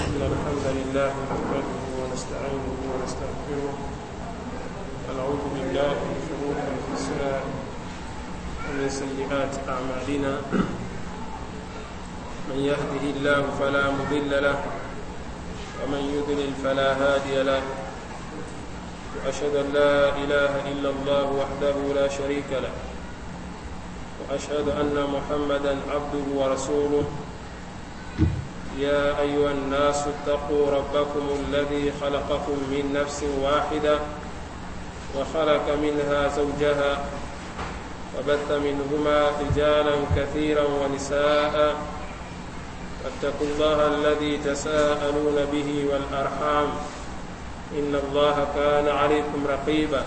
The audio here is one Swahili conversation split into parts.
إن الحمد لله نحمده ونستعينه ونستغفره ونعوذ بالله من شرور أنفسنا ومن سيئات أعمالنا من يهده الله فلا مضل له ومن يضلل فلا هادي له وأشهد أن لا إله إلا الله وحده لا شريك له وأشهد أن محمدا عبده ورسوله يا أيها الناس اتقوا ربكم الذي خلقكم من نفس واحدة وخلق منها زوجها وبث منهما رجالا كثيرا ونساء واتقوا الله الذي تساءلون به والأرحام إن الله كان عليكم رقيبا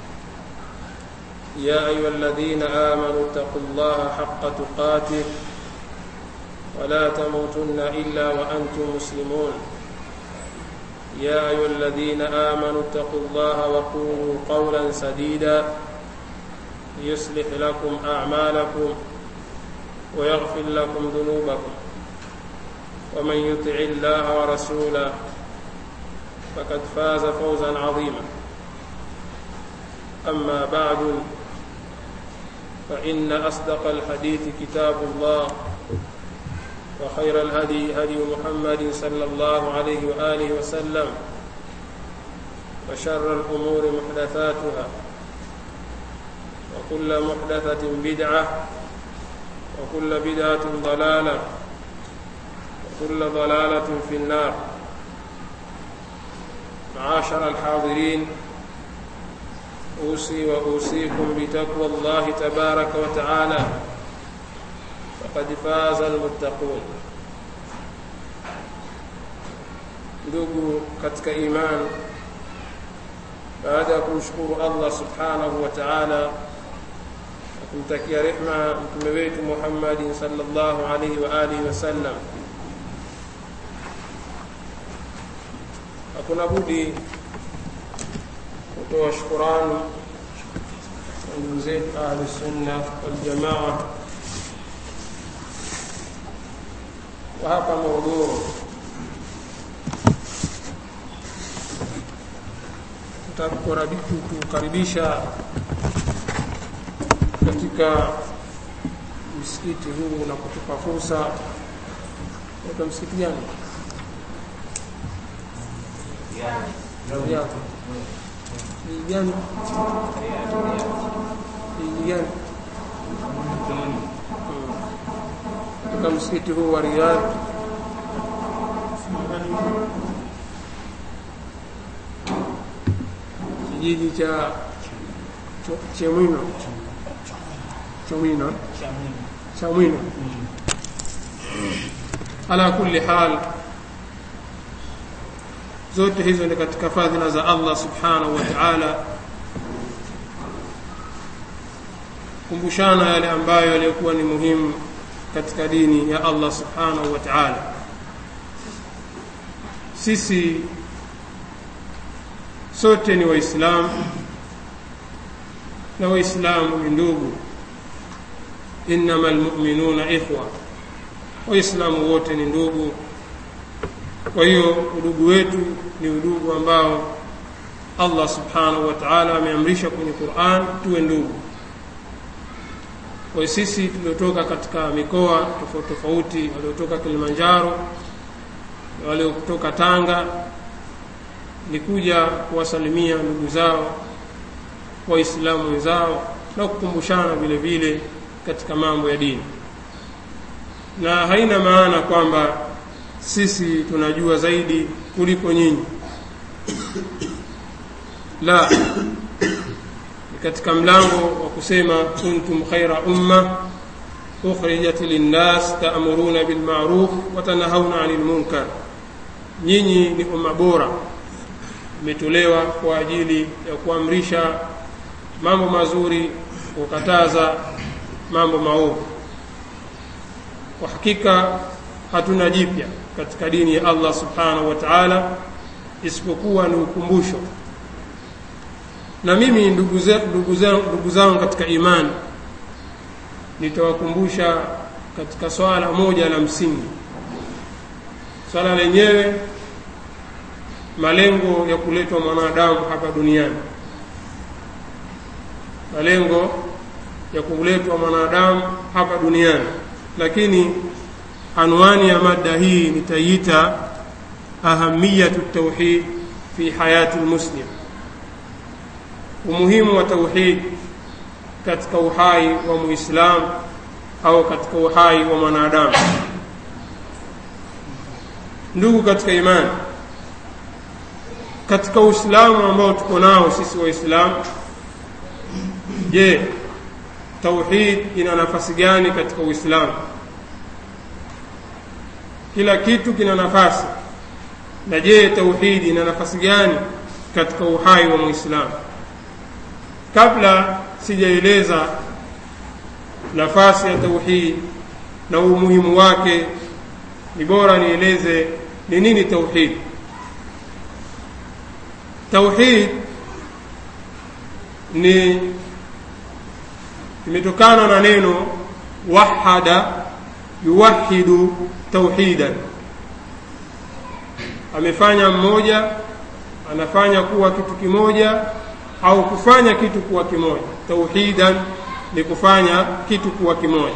يا أيها الذين آمنوا اتقوا الله حق تقاته ولا تموتن إلا وأنتم مسلمون يا أيها الذين آمنوا اتقوا الله وقولوا قولا سديدا يصلح لكم أعمالكم ويغفر لكم ذنوبكم ومن يطع الله ورسوله فقد فاز فوزا عظيما أما بعد فإن أصدق الحديث كتاب الله وخير الهدي هدي محمد صلى الله عليه وآله وسلم وشر الأمور محدثاتها وكل محدثة بدعة وكل بدعة ضلالة وكل ضلالة في النار معاشر الحاضرين أوصي وأوصيكم بتقوى الله تبارك وتعالى فقد فاز المتقون ndugu katika iman baada ya kumshukuru allah subhanahu wa taala na kumtakia rehma mtume wetu muhammadin salllahu alaihi wa alihi wasallam hakuna budi kutoa shukurani ndugu zetu ahlusunna waljamaa wa hapa Morogoro. Tutakukaribisha katika msikiti huu na kutupa fursa. Kwa msikiti gani? Riyadh. Ni gani? Ni gani? katika msikiti huu wa Riyadh kijiji cha Chemwino Chomwino Chamwino ala kulli hal zote hizo ni katika fadhila za Allah subhanahu wa ta'ala kumbushana yale ambayo yalikuwa ni muhimu katika dini ya Allah subhanahu wa ta'ala sisi sote ni waislamu na waislamu ni ndugu innama almu'minuna ikhwa waislamu wote ni ndugu kwa hiyo udugu wetu ni udugu ambao Allah subhanahu wa ta'ala ameamrisha kwenye Qur'an tuwe ndugu kwa sisi tuliotoka katika mikoa tofauti tofauti waliotoka Kilimanjaro na waliotoka Tanga ni kuja kuwasalimia ndugu zao waislamu wenzao na kukumbushana vile vile katika mambo ya dini na haina maana kwamba sisi tunajua zaidi kuliko nyinyi la katika mlango wa kusema kuntum khaira umma ukhrijat linnas ta'muruna bil ma'ruf wa tanhauna 'anil munkar nyinyi ni umma bora imetolewa kwa ajili ya kuamrisha mambo mazuri kukataza mambo maovu kwa hakika hatuna jipya katika dini ya Allah subhanahu wa ta'ala isipokuwa ni ukumbusho na mimi ndugu ndugu zangu katika imani nitawakumbusha katika swala moja la msingi swala lenyewe malengo ya kuletwa mwanadamu hapa duniani malengo ya kuletwa mwanadamu hapa duniani lakini anwani ya mada hii nitaiita ahamiyatu tauhid fi hayati lmuslim umuhimu wa tauhid katika uhai wa muislamu au katika uhai wa mwanadamu ndugu katika imani katika uislamu ambao tuko nao sisi waislamu je tauhid ina nafasi gani katika uislamu kila kitu kina nafasi na je tauhidi ina nafasi gani katika uhai wa muislamu kabla sijaeleza nafasi ya tauhid na umuhimu wake ni bora nieleze ni nini tauhid tauhid ni imetokana na neno wahada yuwahidu tauhidan amefanya mmoja anafanya kuwa kitu kimoja au kufanya kitu kuwa kimoja tauhidan ni kufanya kitu kuwa kimoja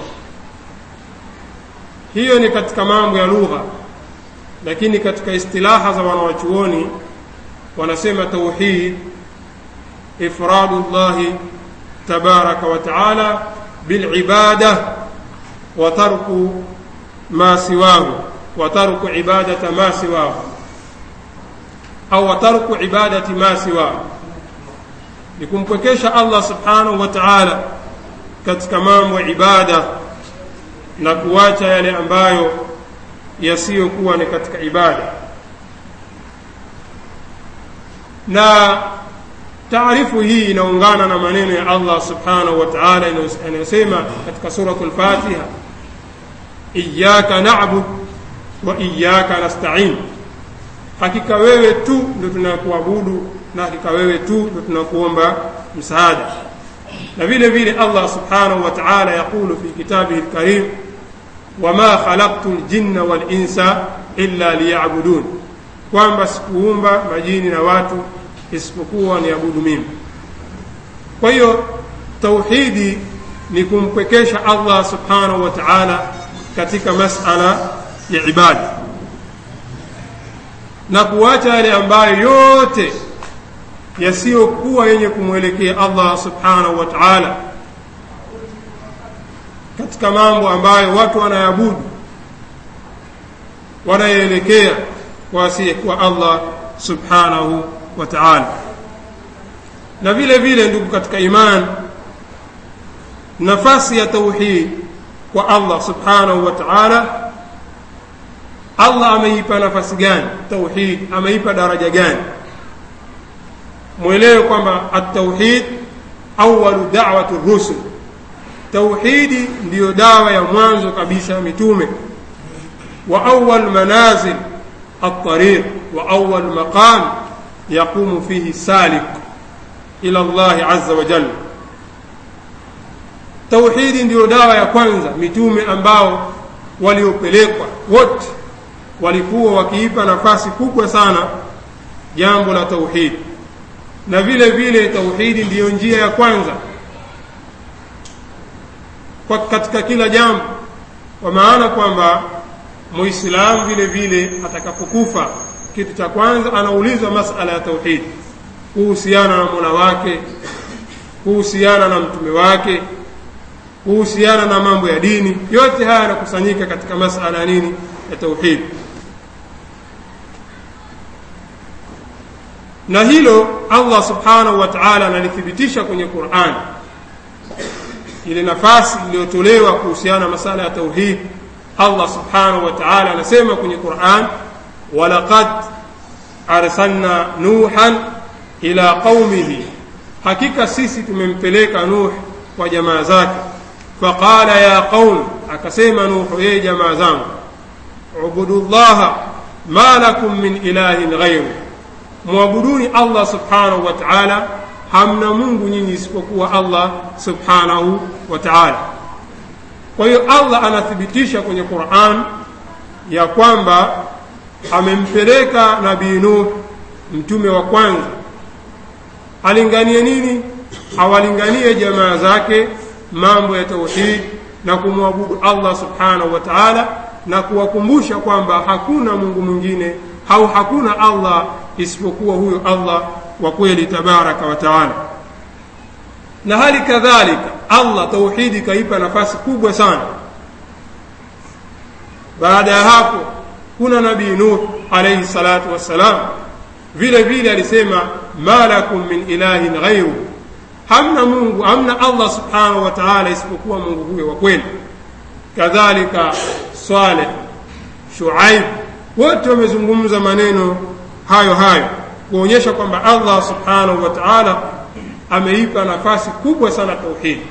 hiyo ni katika mambo ya lugha lakini katika istilaha za wanawachuoni wanasema tauhid ifradu llahi tabaraka wa taala bilibada wa tarku ma siwahu wa tarku ibadata ma siwahu au wa tarku ibadati ma siwahu ni kumpwekesha allah subhanahu wa taala katika mambo ya ibada na kuacha yale ambayo yasiyokuwa ni katika ibada na taarifu hii inaungana na maneno ya allah subhanahu wa taala yanayosema katika suratu lfatiha iyaka nabud wa iyaka nastain hakika wewe tu ndo tunakuabudu na hakika wewe tu ndo tunakuomba msaada na vile vile allah subhanahu wa taala yaqulu fi kitabihi lkarim wama khalaqtu ljinna walinsa illa liyabudun kwamba sikuumba majini na watu isipokuwa niabudu mimi kwa hiyo tauhidi ni kumpwekesha allah subhanahu wa taala katika masala ya ibada na kuacha yale ambayo yote yasiyokuwa yenye kumwelekea allah subhanahu wa taala katika mambo ambayo watu wanayabudu wanayeelekea kwa asiyekuwa allah subhanahu wa taala na vile vile ndugu katika iman nafasi ya tauhid kwa allah subhanahu wa taala allah ameipa nafasi gani tauhid ameipa daraja gani mwelewe kwamba atauhid awalu dawati rusul tauhidi ndiyo dawa ya mwanzo kabisa mitume wa awal manazil الطريق وأول مقام يقوم فيه السالك إلى الله عز وجل tauhidi ndiyo dawa ya kwanza mitume ambao waliopelekwa wote walikuwa wakiipa nafasi kubwa sana jambo la tauhidi na vile vile tauhidi ndiyo njia ya kwanza kwa katika kila jambo kwa maana kwamba muislamu vile vile atakapokufa kitu cha kwanza anaulizwa masala ya tauhidi kuhusiana na mola wake kuhusiana na mtume wake kuhusiana na mambo ya dini yote haya yanakusanyika katika masala ya nini ya tauhidi na hilo allah subhanahu wa taala analithibitisha kwenye qurani ile nafasi iliyotolewa kuhusiana na masala ya tauhid allah subhanahu wa taala anasema kwenye quran walaqad arsalna nuhan ila qaumihi hakika sisi tumempeleka nuh kwa jamaa zake faqala ya qaum akasema nuhu yeye jamaa zangu ubudu llaha ma lakum min ilahin ghairu mwabuduni allah subhanahu wa taala hamna mungu nyinyi isipokuwa allah subhanahu wa taala kwa hiyo allah anathibitisha kwenye quran ya kwamba amempeleka nabii nuh mtume wa kwanza alinganie nini awalinganie jamaa zake mambo ya tauhid na kumwabudu allah subhanahu wa taala na kuwakumbusha kwamba hakuna mungu mwingine au hakuna allah isipokuwa huyo allah wa kweli tabaraka wa taala na hali kadhalika allah tauhidi kaipa nafasi kubwa sana baada ya hapo kuna nabii nuh alaihi salatu wassalam vile vile alisema ma lakum min ilahin ghairu hamna mungu hamna allah subhanahu wa taala isipokuwa mungu huyo wa kweli kadhalika saleh shuaib wote wamezungumza maneno hayo hayo kuonyesha kwamba allah subhanahu wa taala ameipa nafasi kubwa sana tauhidi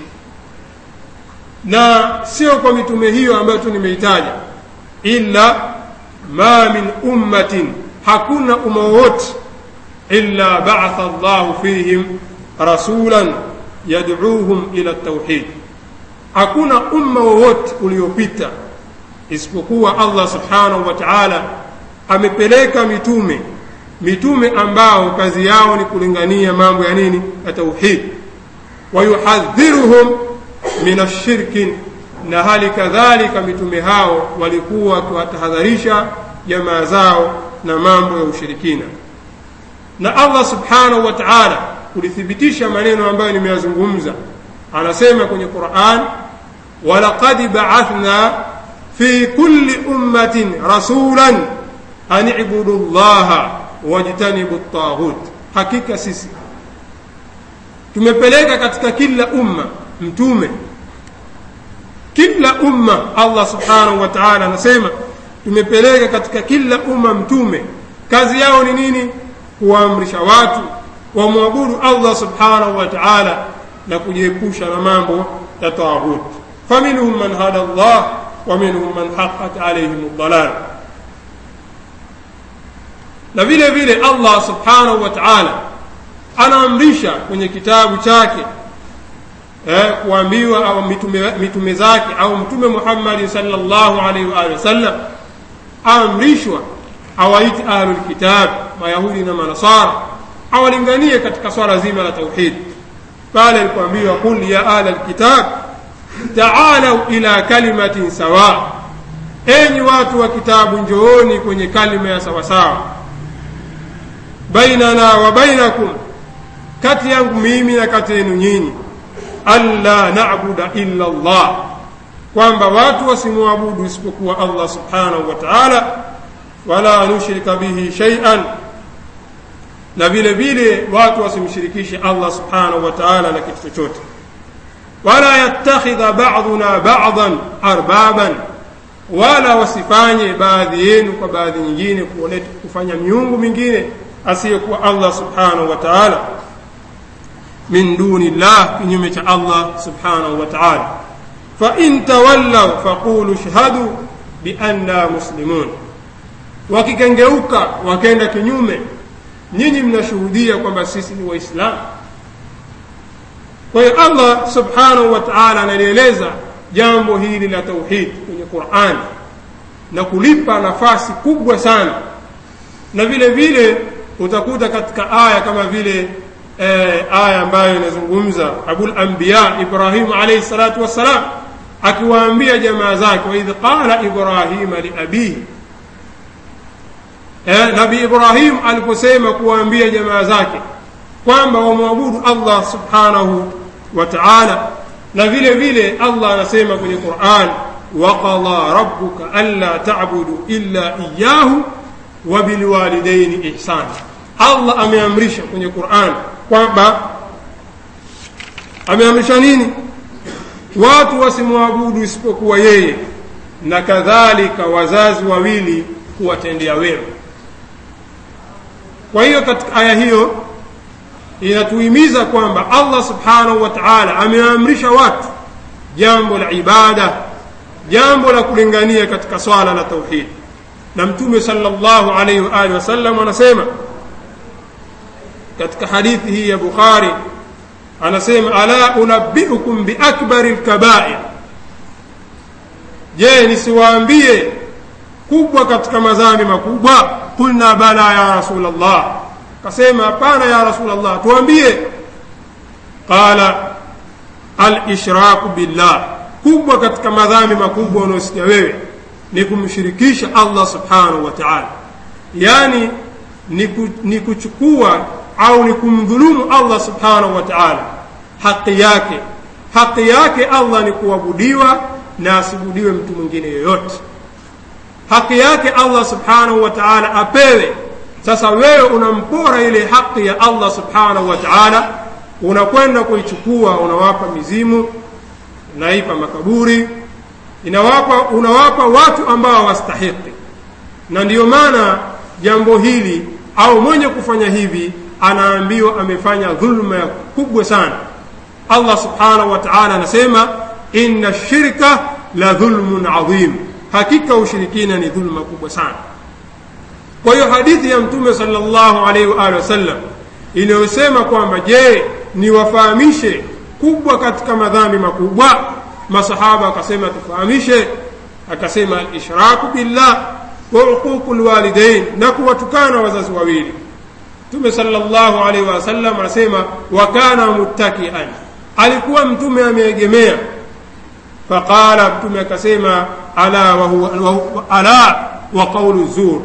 na sio kwa mitume hiyo ambayo tu nimeitaja illa ma min ummatin hakuna umma wowote illa ba'atha Allahu fihim rasulan yad'uuhum ila tauhid hakuna umma wowote uliopita isipokuwa Allah subhanahu wa ta'ala amepeleka mitume mitume ambao kazi yao ni kulingania mambo ya nini ya tauhid wayuhadhiruhum min ashirki na hali kadhalika mitume hao walikuwa wakiwatahadharisha jamaa zao na mambo ya ushirikina na allah subhanahu wa taala kulithibitisha maneno ambayo nimeyazungumza anasema kwenye quran walaqad baathna fi kulli ummatin rasulan an ibudu llaha wajtanibu taghut hakika sisi tumepeleka katika kila umma mtume kila umma allah subhanahu wa taala anasema tumepeleka katika kila umma mtume kazi yao ni nini kuwaamrisha watu wamwabudu allah subhanahu wa taala na kujiepusha na mambo ya taghut faminhum man hada llah wa minhum man haqat alaihim dalal na vile vile allah subhanahu wa taala anaamrisha kwenye kitabu chake eh, kuambiwa au mitume, mitume zake au mtume muhammadi salllahu alaihi waalihi wasallam aamrishwa awaiti ahlulkitab mayahudi na manasara awalinganie katika swala zima la tauhid pale alipoambiwa qul ya ahla lkitab taalau ila kalimatin sawa enyi watu wa kitabu njooni kwenye kalima ya sawasawa bainana wa bainakum kati yangu mimi na kati yenu nyinyi alla nabuda illa llah kwamba watu wasimwabudu isipokuwa allah subhanahu wa taala wala nushrika bihi shaian na vile vile watu wasimshirikishe allah subhanahu wa taala na kitu chochote wala yattakhidha baduna badan arbaban wala wasifanye baadhi yenu kwa baadhi nyingine kufanya miungu mingine asiyekuwa allah subhanahu wa taala min duni llah kinyume cha allah subhanahu wa taala fain tawallaw faqulu shhadu bianna muslimun wakikengeuka wakenda kinyume nyinyi mnashuhudia kwamba sisi ni waislamu kwa hiyo allah subhanahu wa taala analieleza jambo hili la tauhid kwenye qurani na kulipa nafasi kubwa sana na vile vile utakuta katika aya kama vile eh, aya ambayo inazungumza abul anbiya ibrahimu alaihi salatu wassalam akiwaambia jamaa zake waidh qala ibrahima liabihi eh, nabi ibrahim aliposema kuwaambia jamaa zake kwamba wamwabudu allah subhanahu wa taala na vile vile allah anasema kwenye quran waqada rabuka anla tabudu illa iyahu wabilwalidaini ihsana allah ameamrisha kwenye quran kwamba ameamrisha nini watu wasimwabudu isipokuwa yeye na kadhalika wazazi wawili kuwatendea wema kwa hiyo katika aya hiyo inatuhimiza kwamba allah subhanahu wa taala ameamrisha watu jambo la ibada jambo la kulingania katika swala la tauhid na mtume salllahu alaihi waalihi wasallam anasema katika hadithi hii ya bukhari anasema ala unabiukum biakbari lkabair je nisiwaambie kubwa katika madhambi makubwa qulna bala ya rasul llah akasema hapana ya rasulllah tuambie qala alishraku billah kubwa katika madhambi makubwa unaosikia wewe ni kumshirikisha allah subhanahu wa taala yaani ni, ku, ni kuchukua au ni kumdhulumu allah subhanahu wa taala haki yake haki yake allah ni kuabudiwa na asibudiwe mtu mwingine yoyote haki yake allah subhanahu wa taala apewe sasa wewe unampora ile haki ya allah subhanahu wa taala unakwenda kuichukua unawapa mizimu unaipa makaburi inawapa unawapa watu ambao hawastahiki na ndiyo maana jambo hili au mwenye kufanya hivi anaambiwa amefanya dhulma kubwa sana allah subhanahu wa taala anasema inna shirka la dhulmun adhim hakika ushirikina ni dhulma kubwa sana kwa hiyo hadithi ya mtume salllahu alaihi waalihi wasallam inayosema kwamba je niwafahamishe kubwa katika madhambi makubwa masahaba akasema tufahamishe akasema alishraku billah wa uququ lwalidain na kuwatukana wazazi wawili mtume salllahu alaihi wasallam anasema wakana muttakian alikuwa mtume ameegemea faqala mtume akasema ala wa huwa, wa, ala wa qaulu zur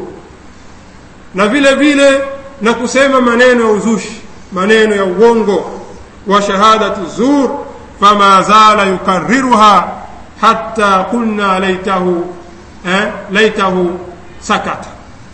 na vile vile na kusema maneno ya uzushi maneno ya uongo wa shahadatu zur fama zala yukariruha hatta qulna laitahu eh, laitahu sakata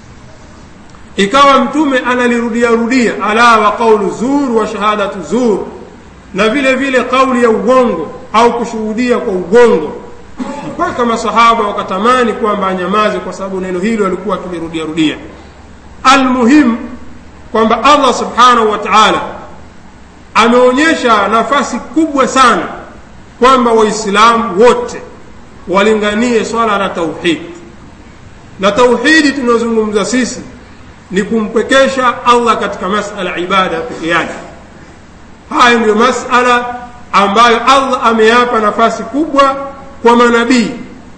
ikawa mtume analirudia rudia ala wa qaulu zur wa shahadatu zur na vile vile kauli ya ugongo au kushuhudia kwa ugongo mpaka masahaba wakatamani kwamba anyamaze kwa sababu neno hilo alikuwa akilirudia rudia almuhim kwamba allah subhanahu wa taala ameonyesha nafasi kubwa sana kwamba waislamu wote walinganie swala la tauhidi na tauhidi tunayozungumza sisi ni kumpekesha allah katika masala ibada peke yake haya ndiyo masala ambayo allah ameyapa nafasi kubwa kwa manabii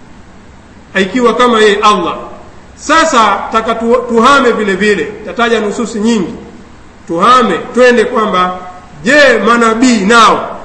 ikiwa kama yeye allah sasa taka tu, tuhame vile vile tataja nususi nyingi tuhame twende kwamba je manabii nao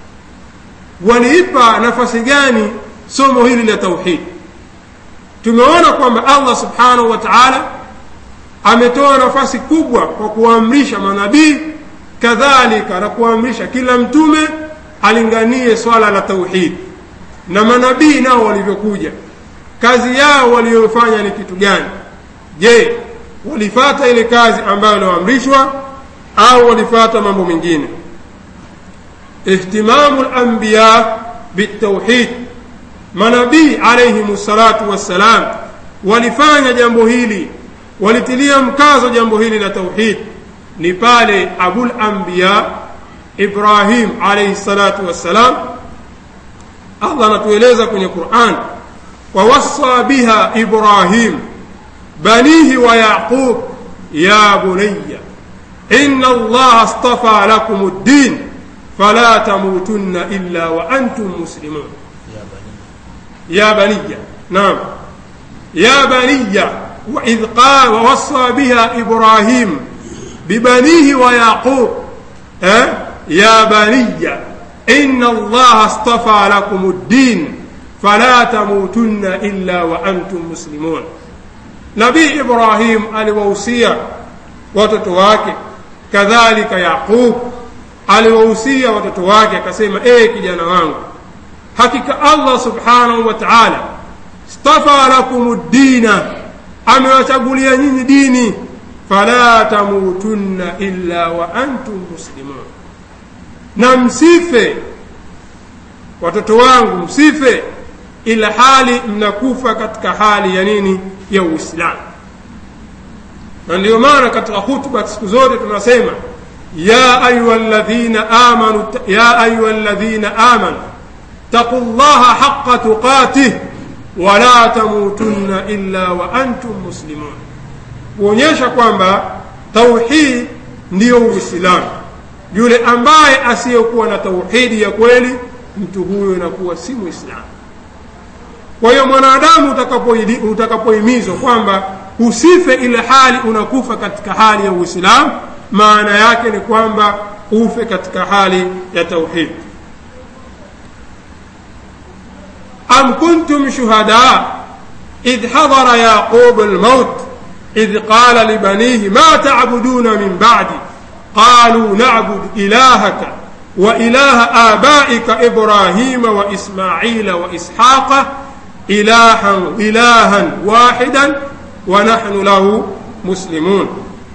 waliipa nafasi gani somo hili la tauhidi tumeona kwamba allah subhanahu wa taala ametoa nafasi kubwa kwa kuamrisha manabii kadhalika na kuamrisha kila mtume alinganie swala la tauhidi na manabii nao walivyokuja kazi yao waliyofanya ni kitu gani je walifata ile kazi ambayo ilioamrishwa au walifata mambo mengine ihtimamu lanbiya bitauhid manabii alaihim salatu wassalam walifanya jambo hili walitilia mkazo jambo hili la tauhid ni pale abul anbiya ibrahim alaihi salatu wassalam allah anatueleza kwenye quran ووصى بها إبراهيم بنيه ويعقوب يا بني إن الله اصطفى لكم الدين فلا تموتن إلا وأنتم مسلمون يا بني يا بني نعم يا بني وإذ قال ووصى بها إبراهيم ببنيه ويعقوب أه؟ يا بني إن الله اصطفى لكم الدين fala tamutunna illa wa antum muslimun nabii ibrahim aliwahusia watoto wake kadhalika yaqub aliwahusia watoto wake akasema ee kijana wangu hakika allah subhanahu wa taala stafa lakum ddina amewachagulia nyinyi dini fala tamutunna illa wa antum muslimun na msife watoto wangu msife ila hali mnakufa katika hali ya nini ya uislamu na ndiyo maana katika hutuba siku zote tunasema ya ayuha ladhina amanu ya ayuha ladhina amanu taqu llaha haqa tuqatih wala tamutunna illa wa antum muslimun kuonyesha kwamba tauhid ndiyo uislamu yule ambaye asiyekuwa na tauhidi ya kweli mtu huyo inakuwa si mwislamu kwa hiyo mwanadamu utakapohimizwa kwamba usife ile hali unakufa katika hali ya uislamu maana yake ni kwamba ufe katika hali ya tauhid am kuntum shuhada idh hadara yaqub almaut idh qala libanihi ma ta'buduna min ba'di qalu na'budu ilahaka وإله آبائك إبراهيم وإسماعيل وإسحاق إلها إلها واحدا ونحن له مسلمون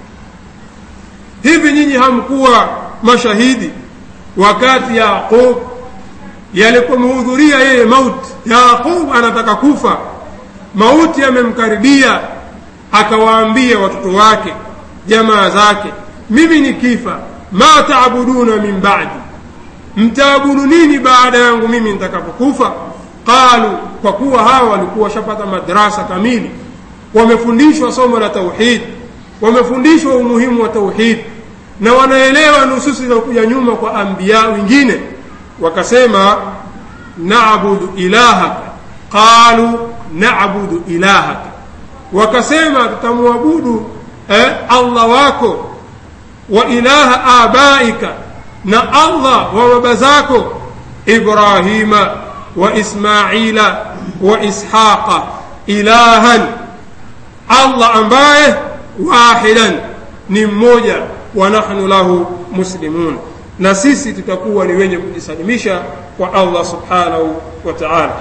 hivi nyinyi hamkuwa mashahidi wakati yaqub yalipomhudhuria yeye mauti yaqub anataka kufa mauti yamemkaribia akawaambia watoto wake jamaa zake mimi ni kifa ma taabuduna min ba'di mtaabudu nini baada yangu mimi nitakapokufa qalu kwa kuwa hawa walikuwa washapata madrasa kamili wamefundishwa somo la tauhid wamefundishwa umuhimu wa tauhid na wanaelewa nususi za kuja nyuma kwa anbiya wengine wakasema naabudu ilahaka qalu naabudu ilahaka wakasema tutamwabudu eh, allah wako wa ilaha abaika na allah wa baba zako ibrahima wa ismaila wa ishaqa ilahan allah ambaye wahidan ni mmoja wa nahnu lahu muslimun na sisi tutakuwa ni wenye kujisalimisha kwa allah subhanahu wa taala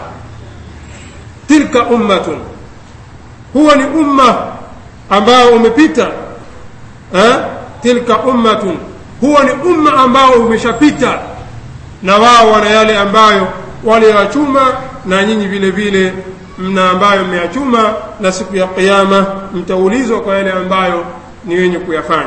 tilka ummatun huwa ni umma ambao umepita eh? tilka ummatun huwa ni umma ambao umeshapita na wao wana yale ambayo waliyachuma na nyinyi vile vile mna ambayo mmeyachuma na siku ya kiyama mtaulizwa kwa yale ambayo ni wenye kuyafanya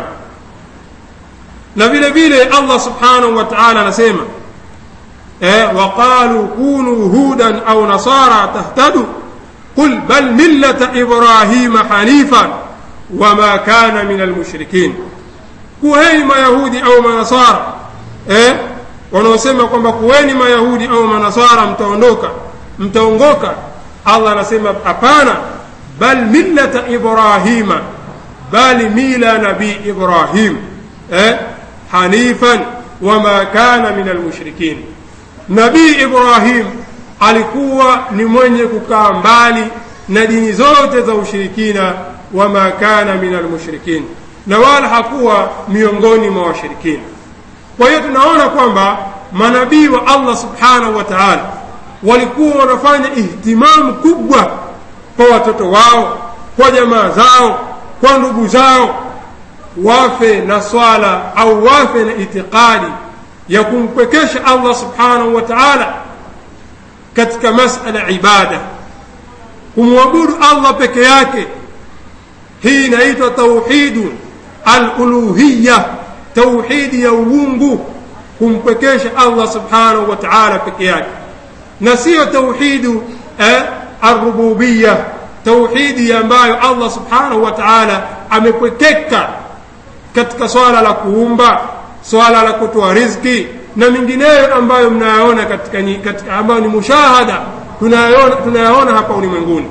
na vile vile allah subhanahu wa taala anasema eh, waqalu kunu hudan au nasara tahtadu qul bal millata ibrahima hanifan wama kana min almushrikin kuweni mayahudi au manasara eh? wanaosema kwamba kuweni mayahudi au manasara mtaondoka mtaongoka allah anasema hapana bal millata ibrahima bali mila nabii ibrahim eh? hanifan wama kana min almushrikin nabii ibrahim alikuwa ni mwenye kukaa mbali na dini zote za ushirikina wama kana min almushrikin na wala hakuwa miongoni mwa washirikina kwa hiyo tunaona kwamba manabii wa allah subhanahu wa taala walikuwa wanafanya ihtimamu kubwa kwa watoto wao kwa jamaa zao kwa ndugu zao wafe na swala au wafe na itikadi ya kumpwekesha allah subhanahu wa taala katika masala ibada kumwabudu allah peke yake hii inaitwa tauhidu aluluhiya tauhidi ya uungu kumpwekesha allah subhanahu wa taala peke yake na siyo tauhidu eh, arububiya tauhidi ambayo allah subhanahu wa taala amepwekeka katika swala la kuumba swala la kutoa rizki na mingineyo ambayo mnayaona katika, katika ambayo ni mushahada tunayaona, tunayaona hapa ulimwenguni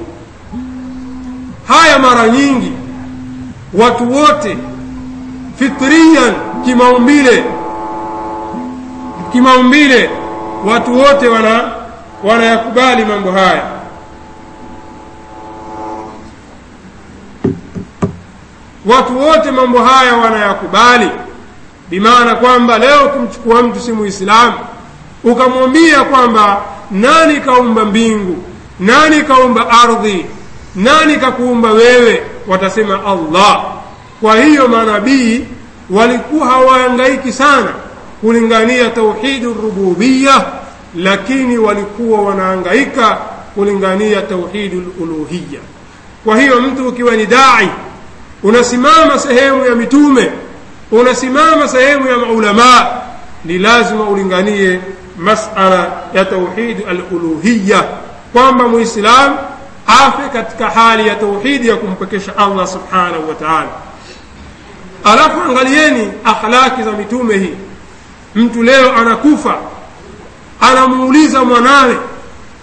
haya mara nyingi watu wote fitriyan kimaumbile kimaumbile watu wote wana wanayakubali mambo haya watu wote mambo haya wanayakubali bimaana kwamba leo kumchukua mtu si muislamu ukamwambia kwamba nani kaumba mbingu nani kaumba ardhi nani kakuumba wewe watasema allah kwa hiyo manabii walikuwa hawaangaiki sana kulingania tauhidi rububiya lakini walikuwa wanaangaika kulingania tauhidi luluhiya kwa hiyo mtu ukiwa ni dai unasimama sehemu ya mitume unasimama sehemu ya maulamaa ni lazima ulinganie masala ya tauhidi aluluhiya kwamba muislam afe katika hali ya tauhidi ya kumpekesha allah subhanahu wa taala alafu angalieni akhlaki za mitume hii mtu leo anakufa anamuuliza mwanawe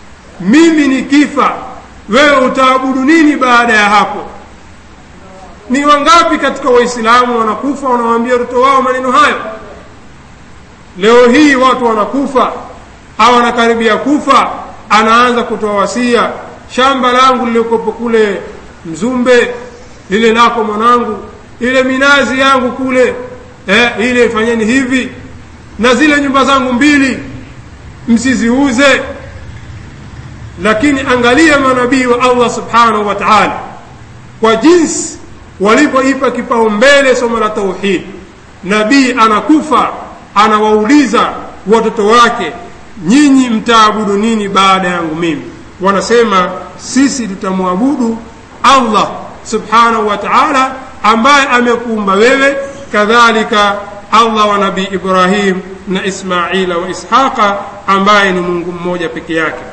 mimi nikifa wewe utaabudu nini baada ya hapo ni wangapi katika waislamu wanakufa wanawaambia watoto wao maneno hayo leo hii watu wanakufa au wanakaribia kufa anaanza kutoa wasia shamba langu lilikopo kule mzumbe lile lako mwanangu ile minazi yangu kule eh, ile fanyeni hivi na zile nyumba zangu mbili msiziuze lakini angalia manabii wa allah subhanahu wa taala kwa jinsi walivyoipa kipaumbele somo la tauhid nabii anakufa anawauliza watoto wake nyinyi mtaabudu nini baada yangu mimi wanasema sisi tutamwabudu allah subhanahu wa taala ambaye amekuumba wewe kadhalika allah wa nabii ibrahim na ismaila wa ishaqa ambaye ni mungu mmoja peke yake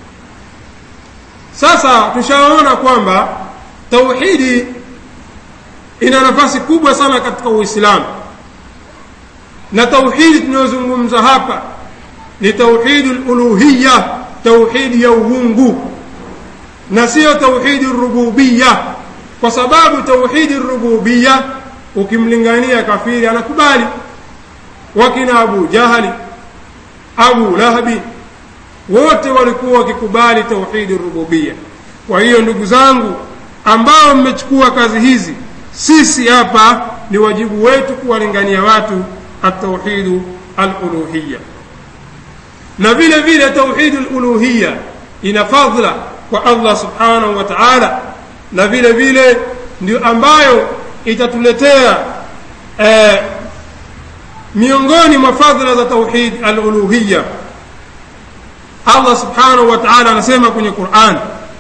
sasa tushaona kwamba tauhidi ina nafasi kubwa sana katika uislamu na tauhidi tunayozungumza hapa ni tauhidi luluhiya tauhidi ya uungu na siyo tauhidi rububiya kwa sababu tauhidi rububiya ukimlingania kafiri anakubali wakina abu jahali abu lahabi wote walikuwa wakikubali tauhidi rububia kwa hiyo ndugu zangu ambao mmechukua kazi hizi sisi hapa ni wajibu wetu kuwalingania watu atauhidu aluluhiya na vile vile tauhidu luluhiya ina fadhla kwa allah subhanahu wa taala na vile vile ndio ambayo itatuletea eh, miongoni mwa fadhila za tauhid aluluhiya allah subhanahu wa taala anasema kwenye quran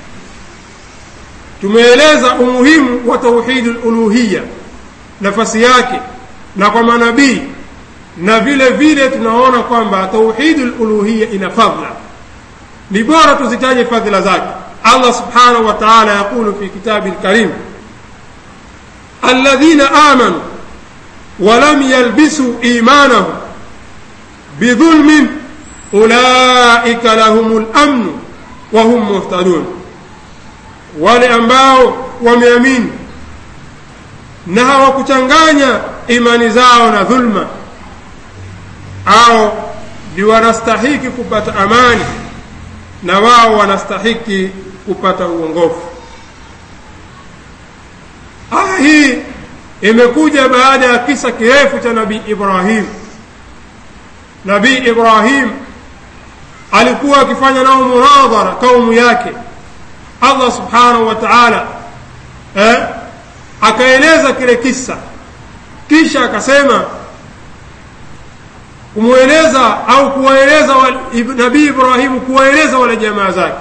tumeeleza umuhimu wa tauhidi luluhiya nafasi yake na kwa manabii na vile vile tunaona kwamba tauhidi luluhiya ina fadhla ni bora tuzitaje fadhila zake allah subhanahu wa taala yaqulu fi kitabi lkarim alladhina amanu ولم يلبسوا إيمانهم بظلم أولئك لهم الأمن وهم مهتدون wale ambao wameamini na hawakuchanganya imani zao na dhulma au ni wanastahiki kupata amani na wao wanastahiki kupata uongofu aya hii imekuja baada ya kisa kirefu cha nabii ibrahim nabii ibrahim alikuwa akifanya nao munadhara kaumu yake allah subhanahu wa taala eh, akaeleza kile kisa kisha akasema kumweleza au kuwaeleza nabii ibrahimu kuwaeleza wale jamaa zake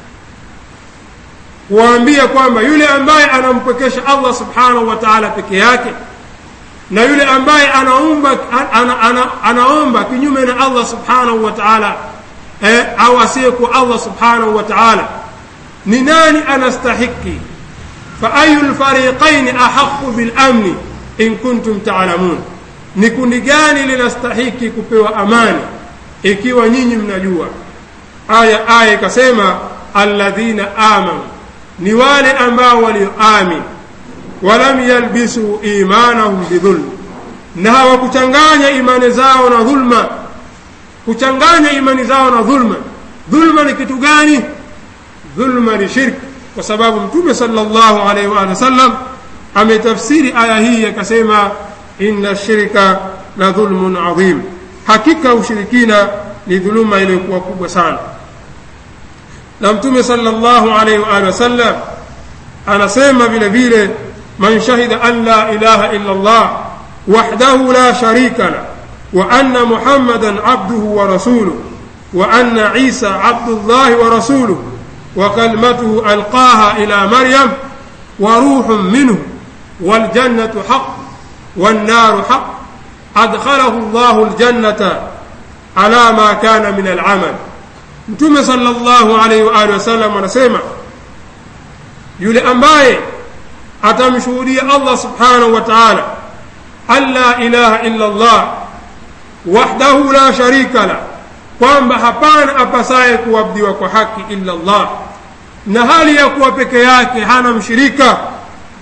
kuwaambia kwamba yule ambaye anampwekesha allah subhanahu wa taala peke yake na yule ambaye anaomba, ana, ana, anaomba kinyume na allah subhanahu wa taala eh, au asiyekuwa allah subhanahu wa taala ni nani anastahiki faayu lfariqaini ahaqu bilamni in kuntum talamun ni kundi gani linastahiki kupewa amani ikiwa nyinyi mnajua aya aya ikasema alladhina amanu ni wale ambao walioamin walam yalbisu imanahum bidhulm na hawakuchanganya imani zao na dhulma kuchanganya imani zao na dhulma dhulma ni kitu gani dhulma ni shirki kwa sababu mtume sallallahu alaihi wa sallam ametafsiri aya hii akasema inna shirka la dhulmun adhim hakika ushirikina ni dhuluma iliyokuwa kubwa sana na mtume sallallahu alaihi wa alihi wasallam anasema vile vile man shahida an la ilaha illa Allah wahdahu la sharika la wa anna muhammadan abduhu wa rasuluhu wa anna isa abdullahi wa rasuluhu wa kalimatuhu alqaha ila maryam wa ruhun minhu والجنة حق والنار حق أدخله الله الجنة على ما كان من العمل mtume sallallahu alaihi wa alihi wasallam anasema yule ambaye atamshuhudia allah subhanahu wa taala an la ilaha illa allah wahdahu la sharika la kwamba hapana apasaye kuabudiwa kwa haki illa allah na hali ya kuwa peke yake hana mshirika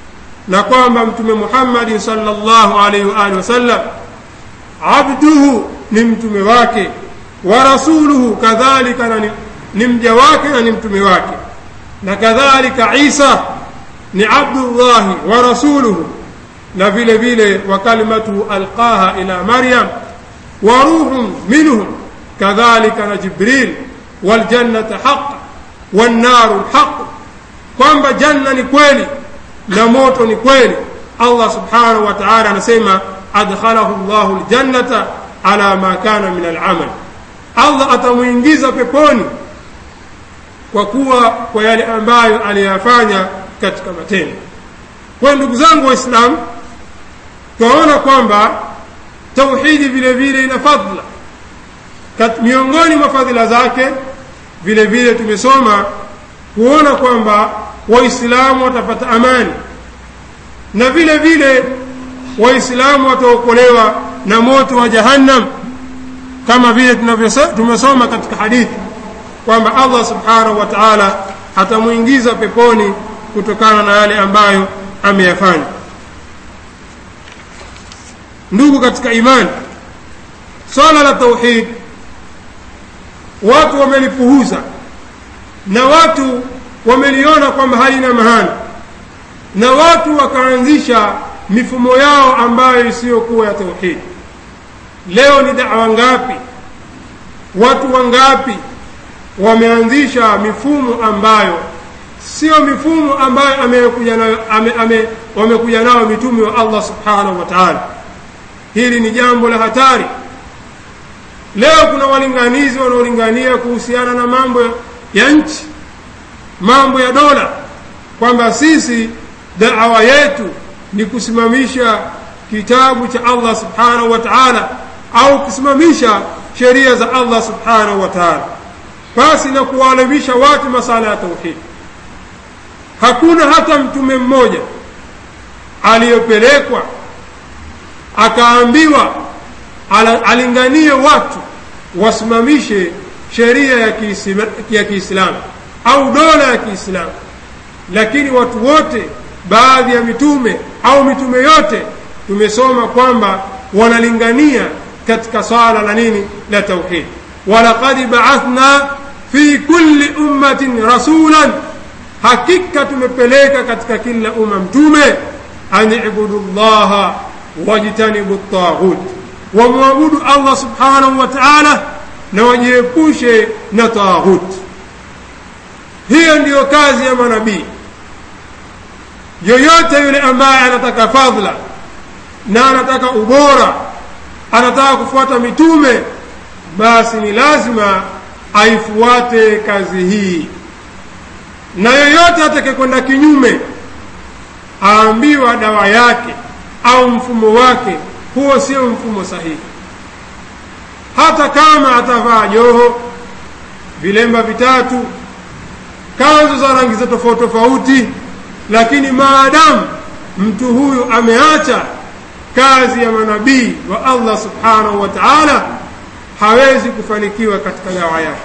na kwamba mtume muhammadin salllahu alaihi waalihi wasallam abduhu ni mtume wake wa rasuluhu kadhalika na ni, ni mja wake na ni mtume wake na kadhalika isa ni abdullahi wa rasuluhu na vile vile wa kalimatuhu alqaha ila maryam wa ruhun minhu kadhalika na jibril waljannata haq wannaru lhaq kwamba janna ni kweli na moto ni kweli allah subhanahu wa taala anasema adkhalahu llahu ljannata ala ma kana min alamal allah atamwingiza peponi kwa kuwa kwa yale ambayo aliyafanya katika matendo kwa ndugu zangu waislamu twaona kwamba tauhidi vile vile ina fadla miongoni mwa fadhila zake vile vile tumesoma kuona kwamba waislamu watapata amani na vile vile waislamu wataokolewa na moto wa jahannam kama vile tumesoma katika hadithi kwamba allah subhanahu wa taala atamwingiza peponi kutokana na yale ambayo ameyafanya ndugu katika imani swala la tauhid watu wamelipuhuza na watu wameliona kwamba halina mahana na watu wakaanzisha mifumo yao ambayo isiyokuwa ya tauhidi leo ni dawa ngapi watu wangapi wameanzisha mifumo ambayo sio mifumo ambayo amekuja nayo ame, ame, wamekuja nayo mitume wa allah subhanahu wa taala hili ni jambo la hatari leo kuna walinganizi wanaolingania kuhusiana na mambo ya nchi mambo ya dola kwamba sisi dawa yetu ni kusimamisha kitabu cha allah subhanahu wa taala au kusimamisha sheria za allah subhanahu wa taala basi na kuwaalimisha watu masala ya tauhidi hakuna hata mtume mmoja aliyopelekwa akaambiwa alinganie watu wasimamishe sheria ya kiislamu au dola ya kiislamu lakini watu wote baadhi ya mitume au mitume yote tumesoma kwamba wanalingania katika swala la nini la tauhid walaqad baathna fi kulli ummatin rasulan hakika tumepeleka katika kila umma mtume an ibudu llaha wajtanibu taghut wamwabudu allah subhanahu wa taala na wajiepushe na taghut hiyo ndiyo kazi ya manabii yoyote yule ambaye anataka fadhla na anataka ubora anataka kufuata mitume basi ni lazima aifuate kazi hii na yoyote atakayekwenda kinyume aambiwa dawa yake au mfumo wake huo sio mfumo sahihi hata kama atavaa joho vilemba vitatu kanzu za rangi za tofauti tofauti lakini maadamu mtu huyu ameacha kazi ya manabii wa allah subhanahu wa taala hawezi kufanikiwa katika dawa yake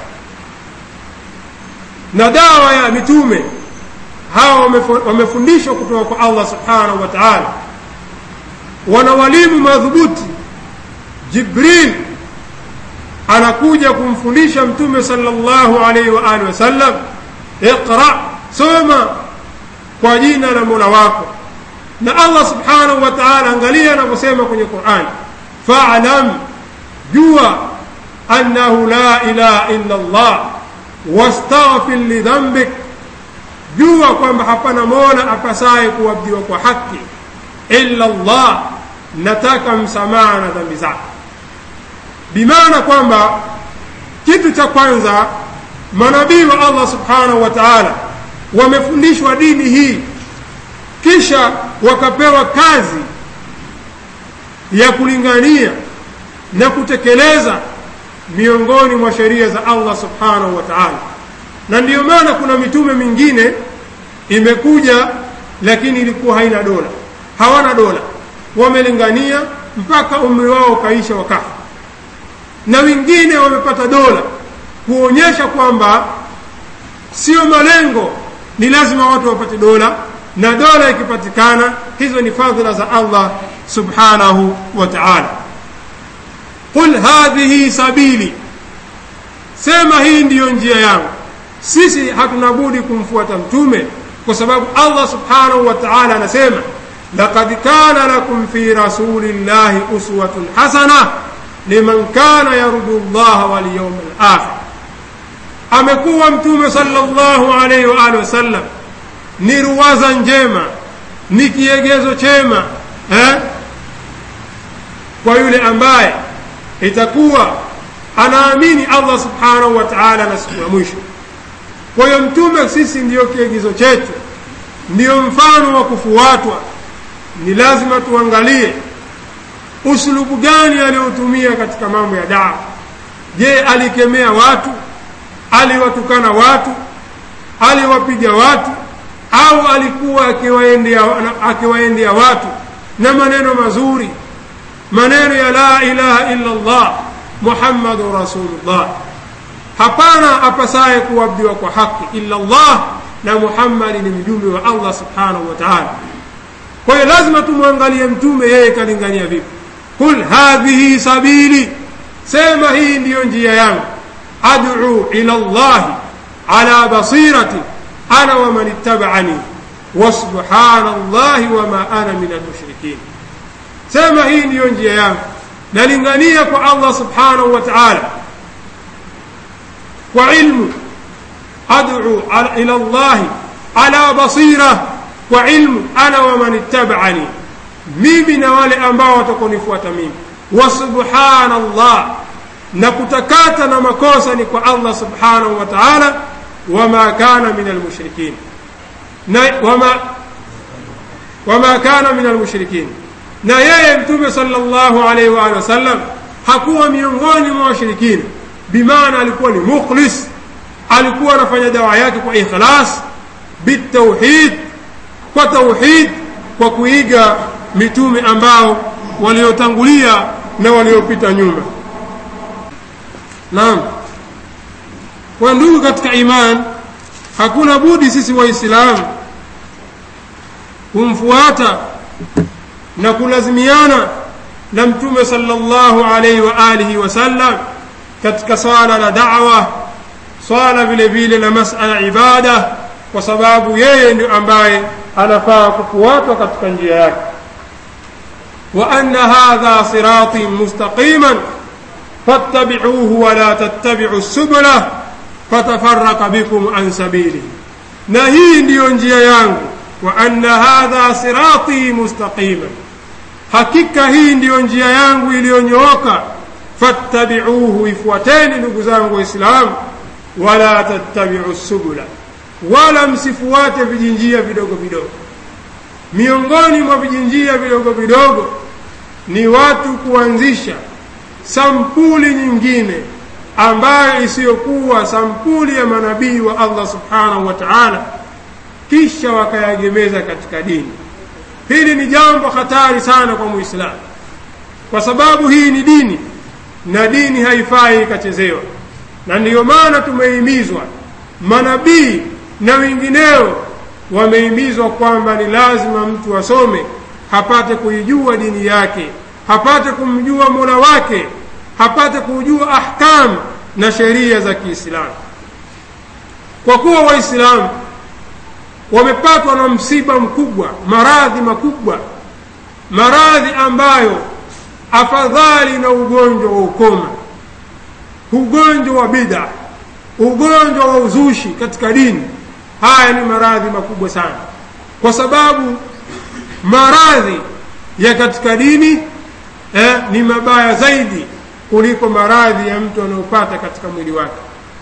na dawa ya mitume hawa wamefundishwa kutoka kwa allah subhanahu wa taala wana walimu madhubuti jibril anakuja kumfundisha mtume sallallahu alaihi wa alihi wasallam iqra soma kwa jina la mola wako na allah subhanahu wa taala angalia anavyosema kwenye quran falam jua annahu la ilaha illa llah wastaghfir lidhambik jua kwamba hapana mola apasaye kuabudiwa kwa haki illa llah nataka msamaha na dhambi zako bimaana kwamba kitu cha kwanza manabii wa allah subhanahu wa taala wamefundishwa dini hii kisha wakapewa kazi ya kulingania na kutekeleza miongoni mwa sheria za allah subhanahu wa taala na ndiyo maana kuna mitume mingine imekuja lakini ilikuwa haina dola hawana dola wamelingania mpaka umri wao ukaisha wakafa na wengine wamepata dola kuonyesha kwamba sio malengo ni lazima watu wapate dola na dola ikipatikana hizo ni fadhila za allah subhanahu wa taala qul hadhihi sabili sema hii ndiyo njia yangu sisi hatuna budi kumfuata mtume kwa sababu allah subhanahu wa taala anasema laqad kana lakum fi rasulillahi uswatun hasana liman kana yarju llaha walyauma alakhir amekuwa mtume sallallahu alaihi wa alihi wasallam ni ruwaza njema ni kiegezo chema eh? kwa yule ambaye itakuwa anaamini allah subhanahu wa taala na siku ya mwisho kwa hiyo mtume sisi ndiyo kiegizo chetu ndiyo mfano wa kufuatwa ni lazima tuangalie usulubu gani aliyotumia katika mambo ya dawa je alikemea watu aliwatukana watu aliwapiga watu au alikuwa akiwaendea akiwaendea watu na maneno mazuri maneno ya la ilaha illa allah muhammadun rasulullah hapana apasaye kuabudiwa kwa haki illa allah na muhammadi ni mjumbe wa allah subhanahu wa taala kwa hiyo lazima tumwangalie mtume yeye kalingania vipi qul hadhihi sabili sema hii ndiyo njia yangu ad'u ila llahi ala basirati ana waman ittaba'ani wasubhana llahi wama ana min almushrikin sema hii ndiyo njia yangu nalingania kwa allah subhanahu wa taala kwa ilmu ad'u ila llahi ala basira kwa ilmu ana waman ittaba'ani mimi na wale ambao watakonifuata mimi wa subhana llah na kutakata na makosa ni kwa allah subhanahu wa taala wama kana min almushrikin na wama wama kana min almushrikin na yeye mtume sallallahu alaihi wa alihi wasallam hakuwa miongoni mwa washirikina bimaana alikuwa ni mukhlis alikuwa anafanya dawa yake kwa ikhlas bitauhid kwa tauhid kwa kuiga mitume ambao waliotangulia na waliopita nyuma naam kwa ndugu katika iman hakuna budi sisi waislamu kumfuata na kulazimiana na mtume sallallahu alaihi wa alihi wasallam katika swala la da'wa swala vile vile na masala ibada kwa sababu yeye ndio ambaye anafaa kufuatwa katika njia yake wa anna hadha sirati mustaqiman fattabi'uhu wa la tattabi'u subula fatafarraqa bikum an sabili na hii ndiyo njia yangu wa anna hadha sirati mustaqiman hakika hii ndiyo njia yangu iliyonyooka fattabi'uhu ifuateni ndugu zangu waislamu wala tattabi'u subula wala msifuate vijinjia vidogo vidogo miongoni mwa vijinjia vidogo vidogo ni watu kuanzisha sampuli nyingine ambayo isiyokuwa sampuli ya manabii wa allah subhanahu wa taala kisha wakayagemeza katika dini hili ni jambo hatari sana kwa muislamu kwa sababu hii ni dini na dini haifai ikachezewa na ndiyo maana tumehimizwa manabii na wengineo wamehimizwa kwamba ni lazima mtu asome hapate kuijua dini yake hapate kumjua mola wake hapate kujua ahkam na sheria za kiislamu kwa kuwa waislamu wamepatwa na msiba mkubwa maradhi makubwa maradhi ambayo afadhali na ugonjwa wa ukoma ugonjwa wa bid'a ugonjwa wa uzushi katika dini haya ni maradhi makubwa sana kwa sababu maradhi ya katika dini eh, ni mabaya zaidi kuliko maradhi ya mtu anayopata katika mwili wake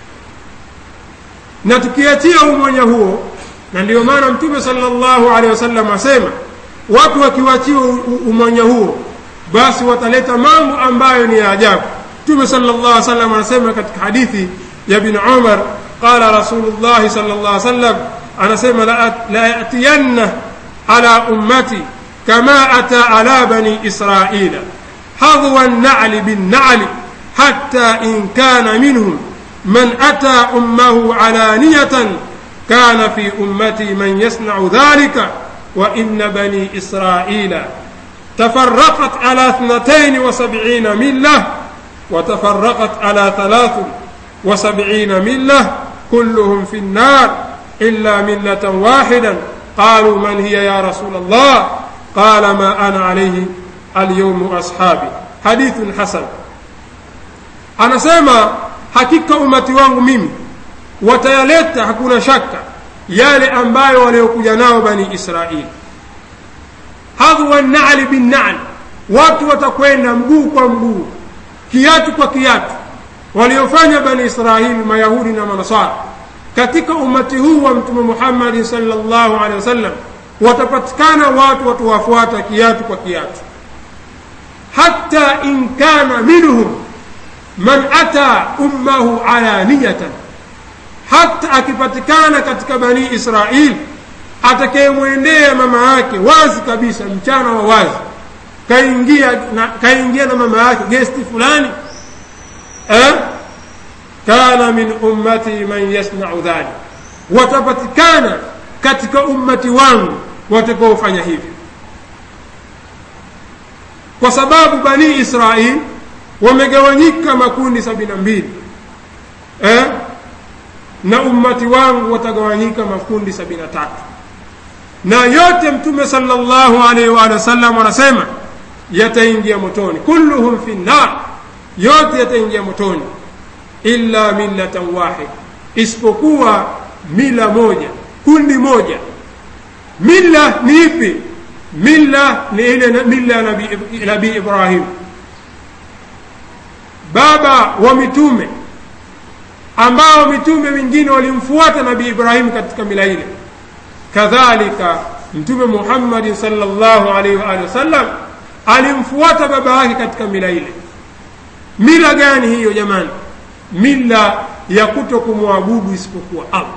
na tukiachia umoja huo na ndio maana mtume sallallahu alaihi wasallam asema watu wakiwachiwa umoja huo basi wataleta mambo ambayo ni ya ajabu mtume sallallahu alaihi wasallam anasema katika hadithi ya bin umar qala rasulullah sallallahu alaihi wasallam anasema la yatiyanna ala ummati kama ata ala bani israila hadwa an-na'li bin-na'li hatta in kana minhum man ata ummahu alaniyatan كان في أمتي من يصنع ذلك وإن بني إسرائيل تفرقت على اثنتين وسبعين ملة وتفرقت على ثلاث وسبعين ملة كلهم في النار إلا ملة واحدا قالوا من هي يا رسول الله قال ما أنا عليه اليوم أصحابي حديث حسن anasema hakika umati wangu mimi watayaleta hakuna shaka yale ambayo waliokuja nao bani israili hadhwa nali binnali watu watakwenda mguu kwa mguu kiatu kwa kiatu waliofanya bani israili mayahudi na manasara katika umati huu wa mtume muhammadi salllahu alehi wasallam watapatikana watu watuwafuata kiatu kwa kiatu hata in kana minhum man ata ummahu alaniyatan hata akipatikana katika bani israil atakayemwendea mama yake wazi kabisa mchana wa wazi kaingia na, kaingia na mama yake gesti fulani eh? kana min ummati man yasnau dhalik watapatikana katika ummati wangu watakaofanya hivyo kwa sababu bani israil wamegawanyika makundi sabini na mbili eh? na ummati wangu watagawanyika makundi sabini na tatu na yote mtume salllahu alaihi waalihi wasallam anasema yataingia motoni kulluhum fi nnar yote yataingia motoni illa millatan wahid isipokuwa mila moja kundi moja mila ni ipi mila ni ile mila ya nabii nabi ibrahim baba wa mitume ambao mitume wengine walimfuata nabii ibrahim katika mila ile kadhalika mtume muhammadin salllahu alaihi waalihi wasallam alimfuata baba yake katika mila ile mila gani hiyo jamani mila ya kuto kumwabudu isipokuwa allah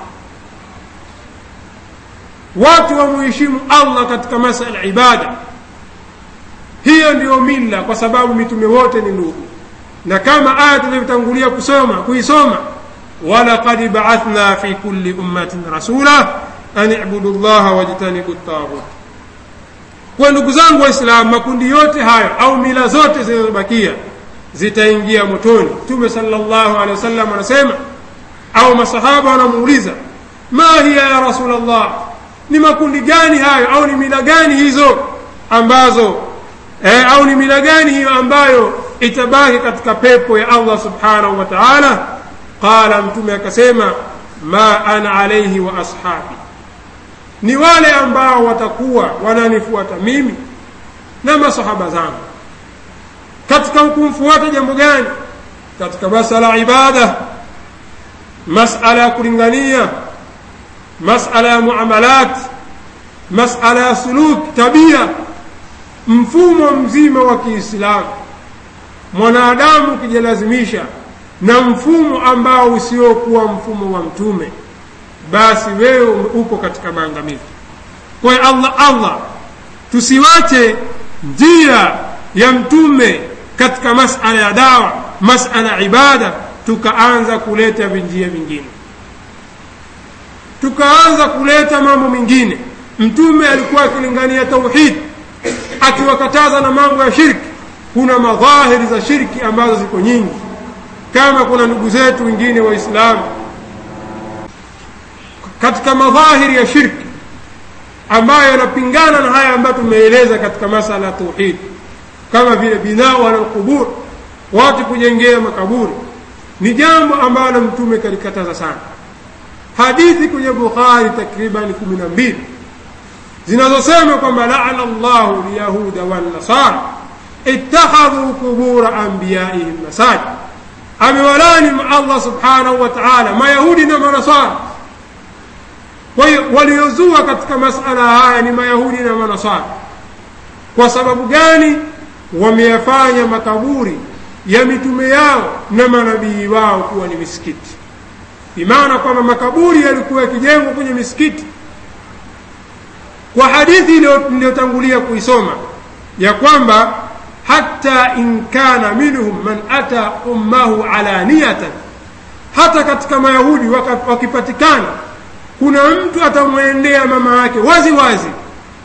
watu wamuheshimu allah katika masala ibada hiyo ndiyo mila kwa sababu mitume wote ni ndugu na kama aya tulivyotangulia kusoma kuisoma walaqad baathna fi kulli ummatin rasula an ibudu llaha wajtanibu taghut kwa ndugu zangu waislamu makundi yote hayo au mila zote zinazobakia zitaingia motoni mtume salllahu alehi wasallam anasema au masahaba wanamuuliza ma hiya ya rasul llah ni makundi gani hayo au ni mila gani hizo ambazo eh, au ni mila gani hiyo ambayo itabaki katika pepo ya allah subhanahu wa taala qala mtume akasema ma ana alaihi wa ashabi ni wale ambao watakuwa wananifuata mimi na masahaba zangu katika kumfuata jambo gani katika masala ya ibada masala ya kulingania masala ya muamalat masala ya suluk tabia mfumo mzima wa kiislamu mwanadamu ukijilazimisha na mfumo ambao usiokuwa mfumo wa mtume basi wewe uko katika maangamizi kwa hiyo allah allah tusiwache njia ya mtume katika masala ya dawa masala ya ibada tukaanza kuleta vinjia vingine tukaanza kuleta mambo mengine mtume alikuwa akilingania tauhid akiwakataza na mambo ya shirki kuna madhahiri za shirki ambazo ziko nyingi kama kuna ndugu zetu wengine waislamu katika madhahiri ya shirki ambayo yanapingana na haya ambayo tumeeleza katika masala ya tauhid kama vile binau ala lqubur watu kujengea makaburi ni jambo ambalo mtume kalikataza sana hadithi kwenye bukhari takriban kumi na mbili zinazosema kwamba laana llahu lyahuda wannasara ittakhadhu qubura anbiyaihim masajid amewalani allah subhanahu wa taala mayahudi na manasara kwa hiyo waliozua katika masala haya ni mayahudi na manasara kwa sababu gani wameyafanya makaburi ya mitume yao na manabii wao kuwa ni misikiti bimaana kwamba makaburi yalikuwa yakijengwa kwenye misikiti kwa hadithi iliyotangulia kuisoma ya kwamba hata in kana minhum man ata ummahu alaniyatan hata katika mayahudi wakipatikana kuna mtu atamwendea mama yake wazi wazi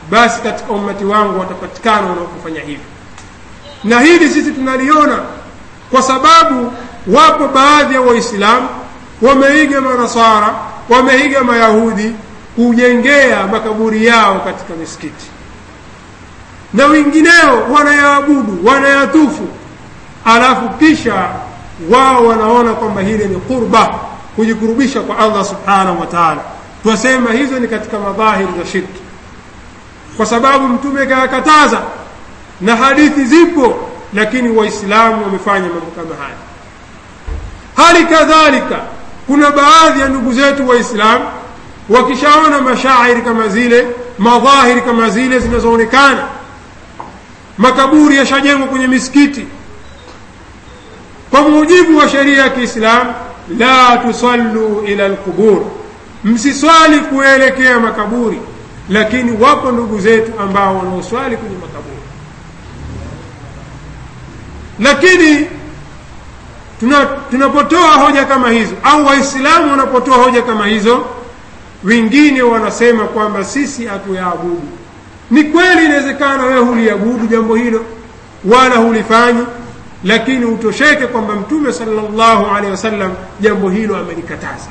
basi katika ummati wangu watapatikana wanaokufanya hivyo na hili sisi tunaliona kwa sababu wapo baadhi ya waislamu wameiga manasara wameiga mayahudi kujengea makaburi yao katika misikiti na wengineo wanayaabudu wanayatufu alafu kisha wao wanaona kwamba hili ni qurba kujikurubisha kwa allah subhanahu wa taala twasema hizo ni katika madhahiri za shirki kwa sababu mtume kayakataza na hadithi zipo lakini waislamu wamefanya mambo kama haya hali kadhalika kuna baadhi ya ndugu zetu waislamu wakishaona mashairi kama zile madhahiri kama zile zinazoonekana makaburi yashajengwa kwenye misikiti kwa mujibu wa sheria ya kiislamu la tusallu ila lqubur msiswali kuelekea makaburi lakini wapo ndugu zetu ambao wanaoswali kwenye makaburi lakini tuna, tunapotoa hoja kama hizo au waislamu wanapotoa hoja kama hizo wengine wanasema kwamba sisi hatuyaabudu ni kweli inawezekana wewe huliabudu jambo hilo wala hulifanyi lakini utosheke kwamba mtume salllahu alehi wasallam jambo hilo amelikataza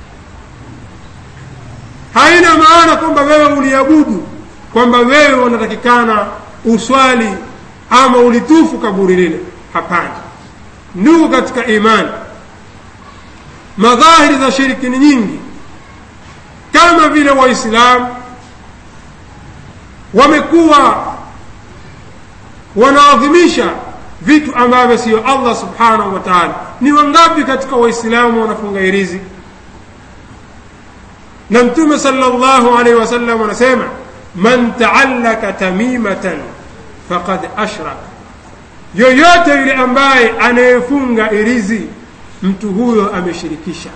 haina maana kwamba wewe uliabudu kwamba wewe unatakikana uswali ama ulitufu kaburi lile hapana ndugu katika imani madhahiri za shiriki ni nyingi kama vile waislamu wamekuwa wanaadhimisha vitu ambavyo siyo allah subhanahu wa taala ni wangapi katika waislamu wanafunga hirizi na mtume salllahu alaihi wasallam anasema man taallaka tamimatan faqad ashraka yoyote yule ambaye anayefunga irizi mtu huyo ameshirikisha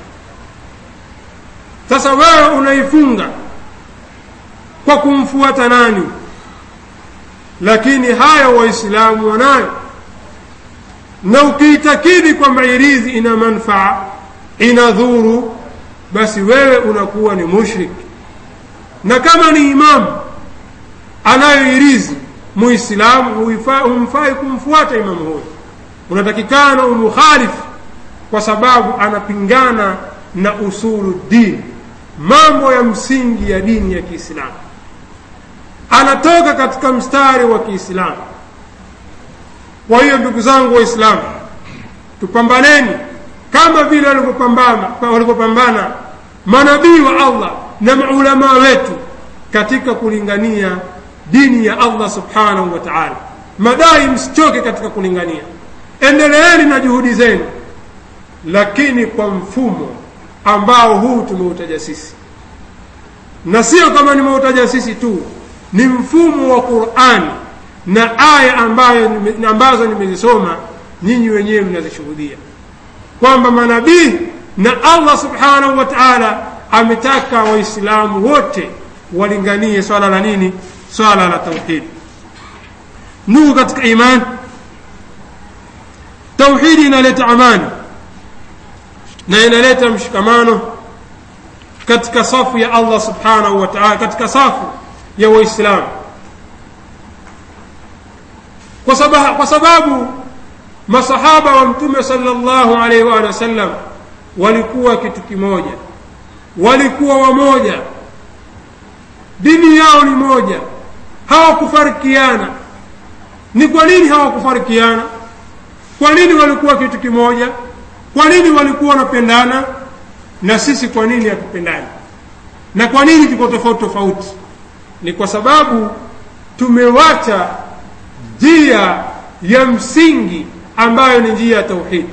sasa wewe unaifunga kwa kumfuata nani lakini haya waislamu wanayo na ukiitakidi kwamba irizi ina manfaa ina dhuru basi wewe unakuwa ni mushrik na kama ni imamu anayo irizi muislamu humfai kumfuata imamu huyo unatakikana umukhalifu kwa sababu anapingana na usulu dini mambo ya msingi ya dini ya kiislamu anatoka katika mstari wa kiislamu kwa hiyo ndugu zangu waislamu tupambaneni kama vile walivyopambana manabii wa allah na maulamaa wetu katika kulingania dini ya allah subhanahu wa taala madai msichoke katika kulingania endeleeni na juhudi zenu lakini kwa mfumo ambao huu tumeutaja sisi na sio kama nimeutaja sisi tu ni mfumo wa qurani na aya ambayo ambazo nimezisoma nyinyi wenyewe mnazishuhudia kwamba manabii na allah subhanahu wa taala ametaka waislamu wote walinganie swala la nini swala la tauhidi ndugu katika imani tauhidi inaleta amani na inaleta mshikamano katika safu ya allah subhanahu wa taala katika safu ya waislamu kwa sababu, kwa sababu masahaba wa mtume sallallahu alaihi wa sallam walikuwa kitu kimoja walikuwa wamoja dini yao ni moja hawakufarikiana ni kwa nini hawakufarikiana kwa nini walikuwa kitu kimoja kwa nini walikuwa wanapendana na sisi kwa nini hatupendani na kwa nini tuko tofauti tofauti ni kwa sababu tumewacha njia ya msingi ambayo ni njia ya tauhidi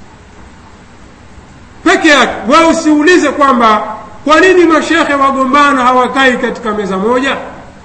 peke yake wewe usiulize kwamba kwa nini mashekhe wagombana hawakai katika meza moja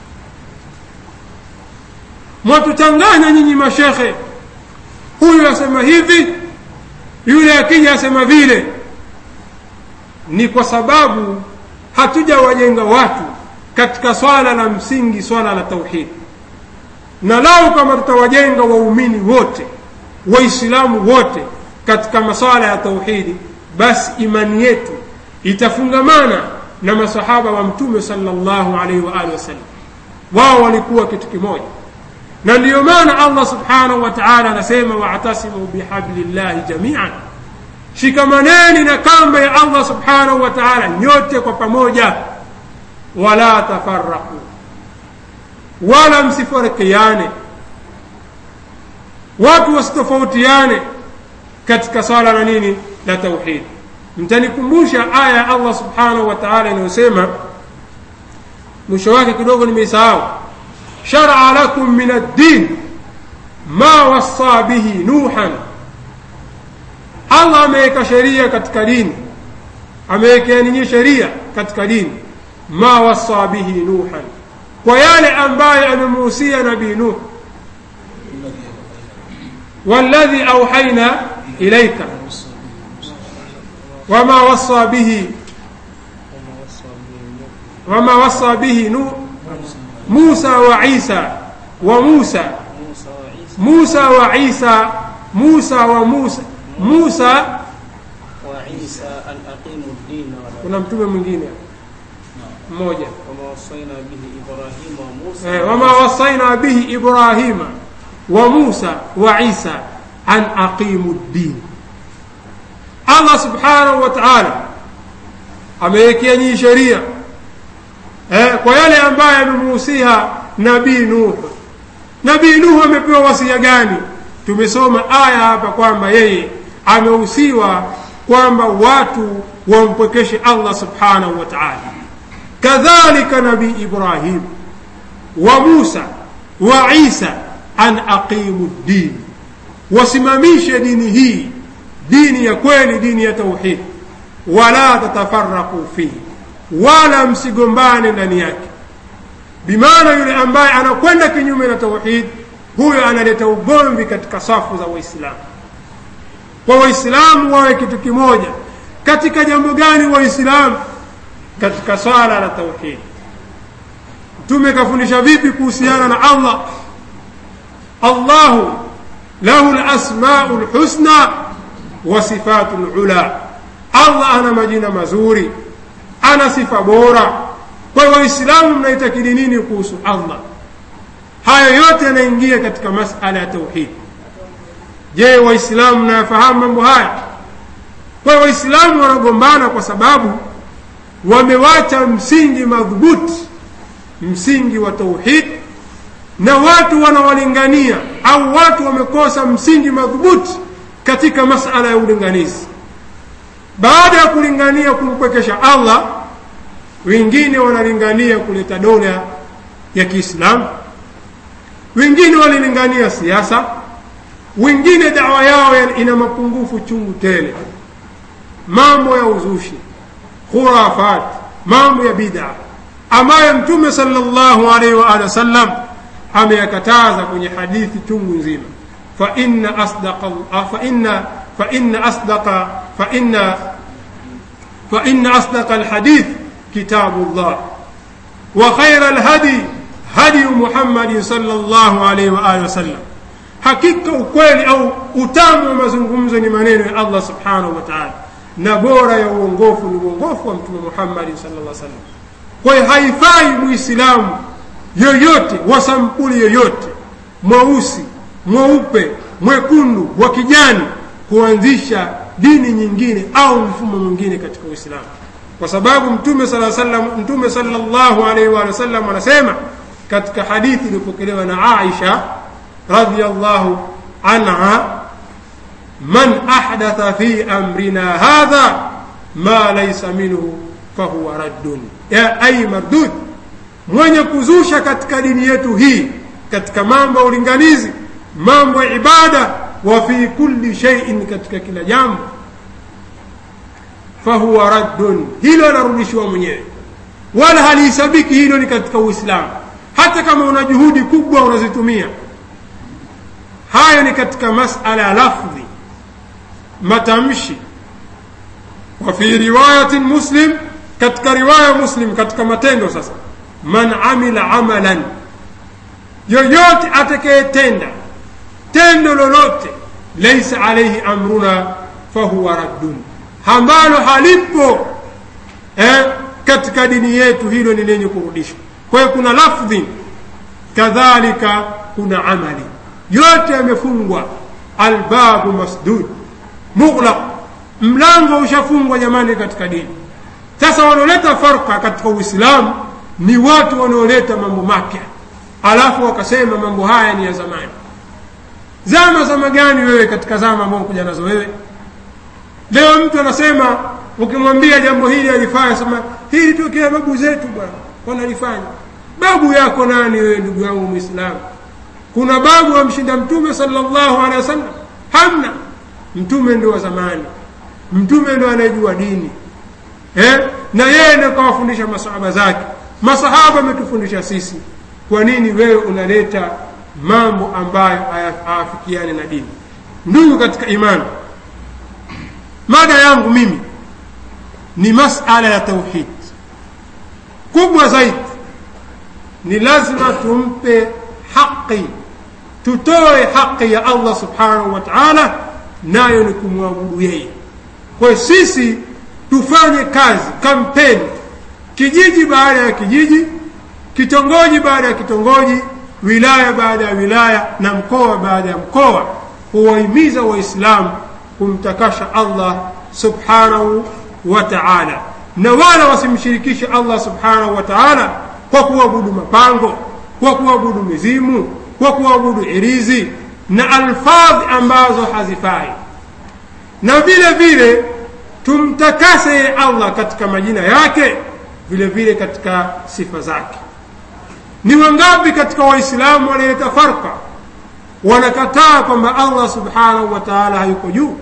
mwatuchanganya nyinyi mashekhe huyu asema hivi yule akija asema vile ni kwa sababu hatujawajenga watu katika swala la msingi swala la tauhidi na lau kama tutawajenga waumini wote waislamu wote katika maswala ya tauhidi basi imani yetu itafungamana na masahaba wa mtume sallallahu alaihi wa alihi wasallam wao walikuwa kitu kimoja na ndiyo maana allah subhanahu wa taala anasema waatasimu bihablillahi jamian shikamaneni na kamba ya allah subhanahu wa taala nyote kwa pamoja wala tafaraku wala msifarikiane watu wasitofautiane katika swala la nini la tauhidi mtanikumbusha aya ya allah subhanahu wa taala inayosema mwisho wake kidogo nimeisahau sharaa lakum min addin ma wassa bihi nuhan allah ameweka sheria katika dini amewekea ninyi sheria katika dini ma wassa bihi nuhan kwa yale ambayo amemuhusia nabii nuh والذي أوحينا إليك وما وصى به وما وصى به نوح موسى وعيسى وموسى موسى وعيسى موسى وموسى موسى وعيسى أن أقيموا الدين ولا kuna mtume mwingine mmoja وما وصينا به إبراهيم وموسى eh, wama wasaina bihi ibrahima wa musa wa isa an aqimu ddin allah subhanahu wa taala amewekea nyinyi sheria eh, kwa yale ambayo amemuhusia nabii nuhu nabii nuhu amepewa wasia gani tumesoma aya hapa kwamba yeye amehusiwa kwamba watu wampwekeshe allah subhanahu wa taala kadhalika nabii ibrahim wa musa wa isa an aqimu ddin wasimamishe dini hii dini ya kweli dini ya tauhid wala tatafaraku fihi wala msigombane ndani yake bimaana yule ambaye anakwenda kinyume na tauhid huyo analeta ugomvi katika safu za waislamu kwa waislamu wawe kitu kimoja katika jambo gani waislamu katika swala la tauhid mtume kafundisha vipi kuhusiana na allah allahu lahu lasmau lhusna wa sifatu lula allah ana majina mazuri ana sifa bora kwa hiyo waislamu mnaitakidi nini kuhusu allah hayo yote yanaingia katika masala ya tauhid je waislamu mnayafahamu mambo haya kwa hiyo waislamu wanagombana kwa sababu wamewacha msingi madhubuti msingi wa tauhid na watu wanawalingania au watu wamekosa msingi madhubuti katika masala ya ulinganizi baada ya kulingania kumpwekesha allah wengine wanalingania kuleta dola ya kiislamu wengine walilingania siasa wengine dawa yao ina mapungufu chungu tele mambo ya uzushi khurafat mambo ya bid'a ambayo mtume sallallahu alaihi wa alihi wasallam ameyakataza kwenye hadithi chungu nzima fa inna asdaqa fa inna fa inna asdaqa fa inna fa inna asdaqa alhadith kitabullah wa khayra alhadi hadi Muhammad sallallahu alaihi wa alihi wasallam hakika ukweli au utamu wa mazungumzo ni maneno ya Allah subhanahu wa ta'ala na bora ya uongofu ni uongofu wa mtume Muhammad sallallahu alaihi wasallam kwa hiyo haifai muislamu yoyote wa sampuli yoyote mweusi mweupe mwekundu wa kijani kuanzisha dini nyingine au mfumo mwingine katika uislamu kwa sababu mtume sala sallam mtume sallallahu alaihi wa sallam anasema katika hadithi iliyopokelewa na Aisha radhiyallahu anha man ahdatha fi amrina hadha ma laysa minhu fahuwa raddun ya ay mardud mwenye kuzusha katika dini yetu hii katika mambo ya ulinganizi mambo ya ibada wa fi kulli shay'in katika kila jambo fahuwa raddun hilo anarudishiwa mwenyewe wala halihisabiki hilo ni katika uislamu hata kama una juhudi kubwa unazitumia hayo ni katika masala ya lafdhi matamshi wa fi riwayatin muslim katika riwaya muslim katika matendo sasa man amila amalan yoyote atakayetenda tendo lolote laisa alaihi amruna fahuwa raddun ambalo halipo eh, katika dini yetu hilo ni lenye kurudishwa kwa hiyo kuna lafdhi kadhalika kuna amali yote yamefungwa albabu masdud mughlaq mlango ushafungwa jamani katika dini sasa wanaoleta farka katika uislamu ni watu wanaoleta mambo mapya alafu wakasema mambo haya ni ya zamani zama zama gani wewe katika zama ambao kuja nazo wewe leo mtu anasema ukimwambia jambo hili alifanya sema hili tokea babu zetu bwana wanalifanya babu yako nani wewe ndugu yangu mwislamu kuna babu amshinda mtume sallallahu alaihi wasallam hamna mtume ndio wa zamani mtume ndio anayejua dini eh? na yeye ndio kawafundisha masahaba zake masahaba ametufundisha sisi kwa nini wewe unaleta mambo ambayo hayafikiani na dini ndugu katika imani mada yangu mimi ni masala ya tauhid kubwa zaidi ni lazima tumpe haqi tutoe haqi ya allah subhanahu wa taala nayo ni kumwabudu yeye kwa sisi tufanye kazi kampeni kijiji baada ya kijiji kitongoji baada ya kitongoji wilaya baada ya wilaya na mkoa baada ya mkoa kuwahimiza waislamu kumtakasha allah subhanahu wa taala na wala wasimshirikishe allah subhanahu wa taala kwa kuabudu mapango kwa kuabudu mizimu kwa kuabudu irizi na alfadhi ambazo hazifai na vile vile tumtakase allah katika majina yake vile vile katika sifa zake ni wangapi katika waislamu wanaleta farka wanakataa kwamba allah subhanahu wa taala hayuko juu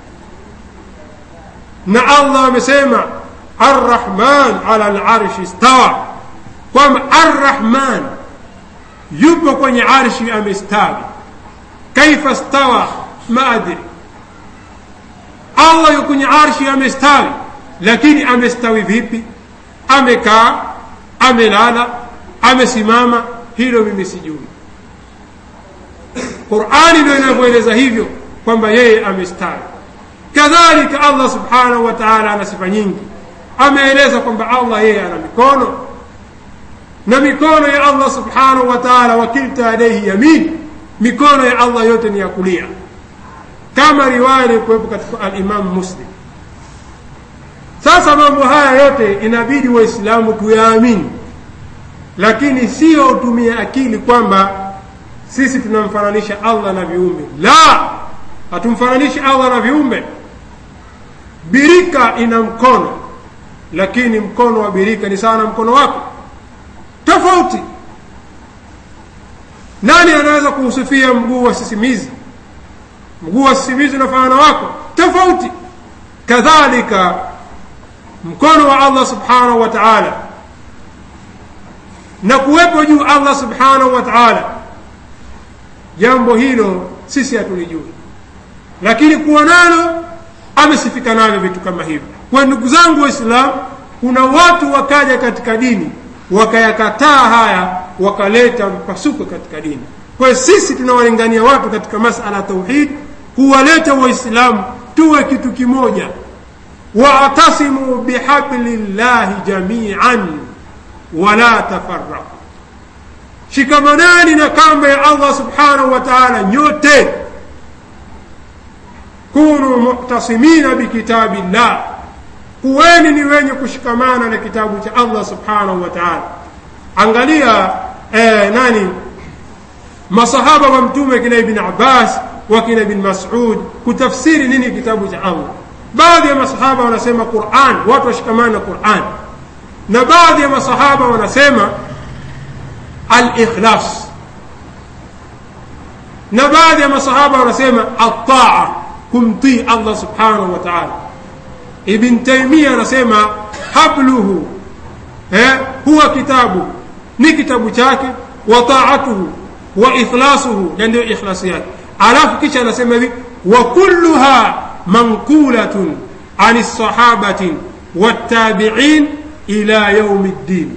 na allah amesema arrahman ala larshi stawa kwamba arrahman yupo kwenye arshi amestawi kaifa stawa maadri allah yuko kwenye arshi amestawi lakini amestawi vipi amekaa amelala amesimama hilo mimi sijui qurani ndio inavyoeleza hivyo kwamba yeye amestawi kadhalika allah subhanahu wa taala ana sifa nyingi ameeleza kwamba allah yeye ana mikono na mikono ya allah subhanahu wa taala wakilta alaihi yamin mikono ya allah yote ni ya kulia kama riwaya ilikuwepo katika alimamu muslim sasa mambo haya yote inabidi waislamu tuyaamini lakini sio utumie akili kwamba sisi tunamfananisha allah na viumbe la hatumfananishi allah na viumbe birika ina mkono lakini mkono wa birika ni sawa na mkono wako tofauti nani anaweza kuhusifia mguu wa sisimizi mguu wa sisimizi unafanana wako tofauti kadhalika mkono wa allah subhanahu wa taala na kuwepo juu allah subhanahu wa taala jambo hilo sisi hatulijui lakini kuwa nalo amesifika navyo vitu kama hivyo kwa ndugu zangu waislamu kuna watu wakaja katika dini wakayakataa haya wakaleta mpasuko katika dini kwa hiyo sisi tunawalingania watu katika masala ya tauhid kuwaleta waislamu tuwe kitu kimoja waatasimu bihabli llahi jamian wala tafaraqu shikamanani na kamba ya allah subhanahu wa taala nyote kunu muktasimina bikitabi llah kuweni ni wenye kushikamana na kitabu cha allah subhanahu wa taala angalia eh, nani masahaba wa mtume kina ibn abbas wakina ibn masud kutafsiri nini kitabu cha allah baadhi ya masahaba wanasema quran watu washikamana na quran na baadhi ya masahaba wanasema alikhlas na baadhi ya masahaba wanasema ataa kumtii allah subhanahu wa taala ibn taimia anasema habluhu eh, huwa kitabu ni kitabu chake wa taatuhu wa ikhlasuhu na ndio ikhlasi yake alafu kisha anasema hivi wa kulluha manqulatun an lsahabatin wattabiin ila yaumi ddin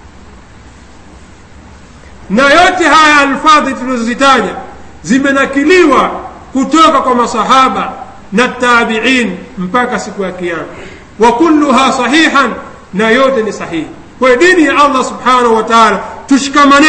na yote haya alfadhi tulizozitaja zimenakiliwa kutoka kwa masahaba na tabiin mpaka siku ya kiama wa kulluha sahihan na yote ni sahihi kwa dini ya allah subhanahu wa taala tushikamaneni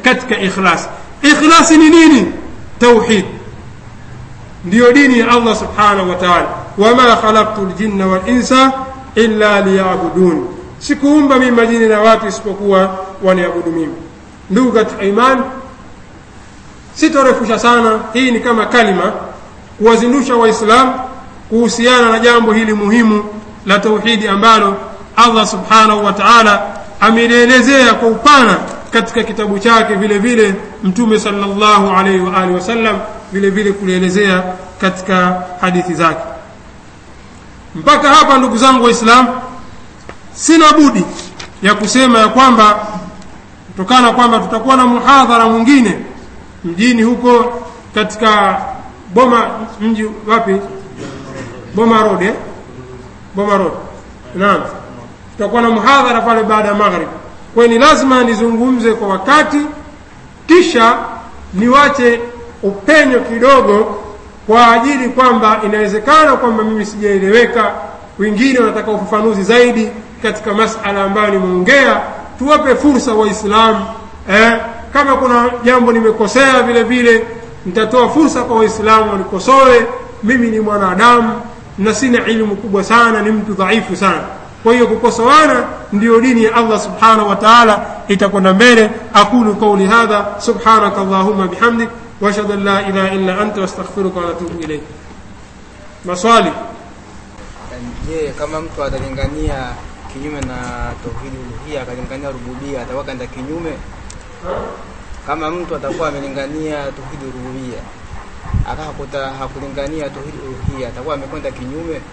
katika ikhlas ikhlasi ni nini tauhid ndiyo dini ya allah subhanahu wa taala wama khalaqtu ljinna walinsa illa liyabudun sikuumba mimi majini na watu isipokuwa waniabudu mimi ndugu katika imani sitorefusha sana hii ni kama kalima kuwazindusha waislamu kuhusiana na jambo hili muhimu la tauhidi ambalo allah subhanahu wa taala amelielezea kwa upana katika kitabu chake vile vile mtume salllahu alaihi waalihi wasallam vile vile kulielezea katika hadithi zake mpaka hapa ndugu zangu waislamu sina budi ya kusema ya kwamba kutokana kwamba tutakuwa na muhadhara mwingine mjini huko katika boma mji wapi boma road eh? boma road naam tutakuwa na muhadhara pale baada ya maghrib kwa ni lazima nizungumze kwa wakati kisha niwache upenyo kidogo kwa ajili kwamba inawezekana kwamba mimi sijaeleweka wengine wanataka ufafanuzi zaidi katika masala ambayo nimeongea tuwape fursa waislamu eh, kama kuna jambo nimekosea vile vile nitatoa fursa kwa waislamu wanikosoe mimi ni mwanadamu na sina ilmu kubwa sana ni mtu dhaifu sana kwa hiyo kukosoana ndiyo dini ya allah subhanahu wa taala itakwenda mbele aqulu qauli hadha subhanaka allahuma bihamdik واشهد ان لا اله الا انت واستغفرك واتوب اليك maswali je kama mtu atalingania kinyume na tauhidi uluhia akalingania rububia atakuwa kaenda kinyume kama mtu atakuwa amelingania tauhidi rububia akakuta hakulingania tauhidi uluhia atakuwa amekwenda kinyume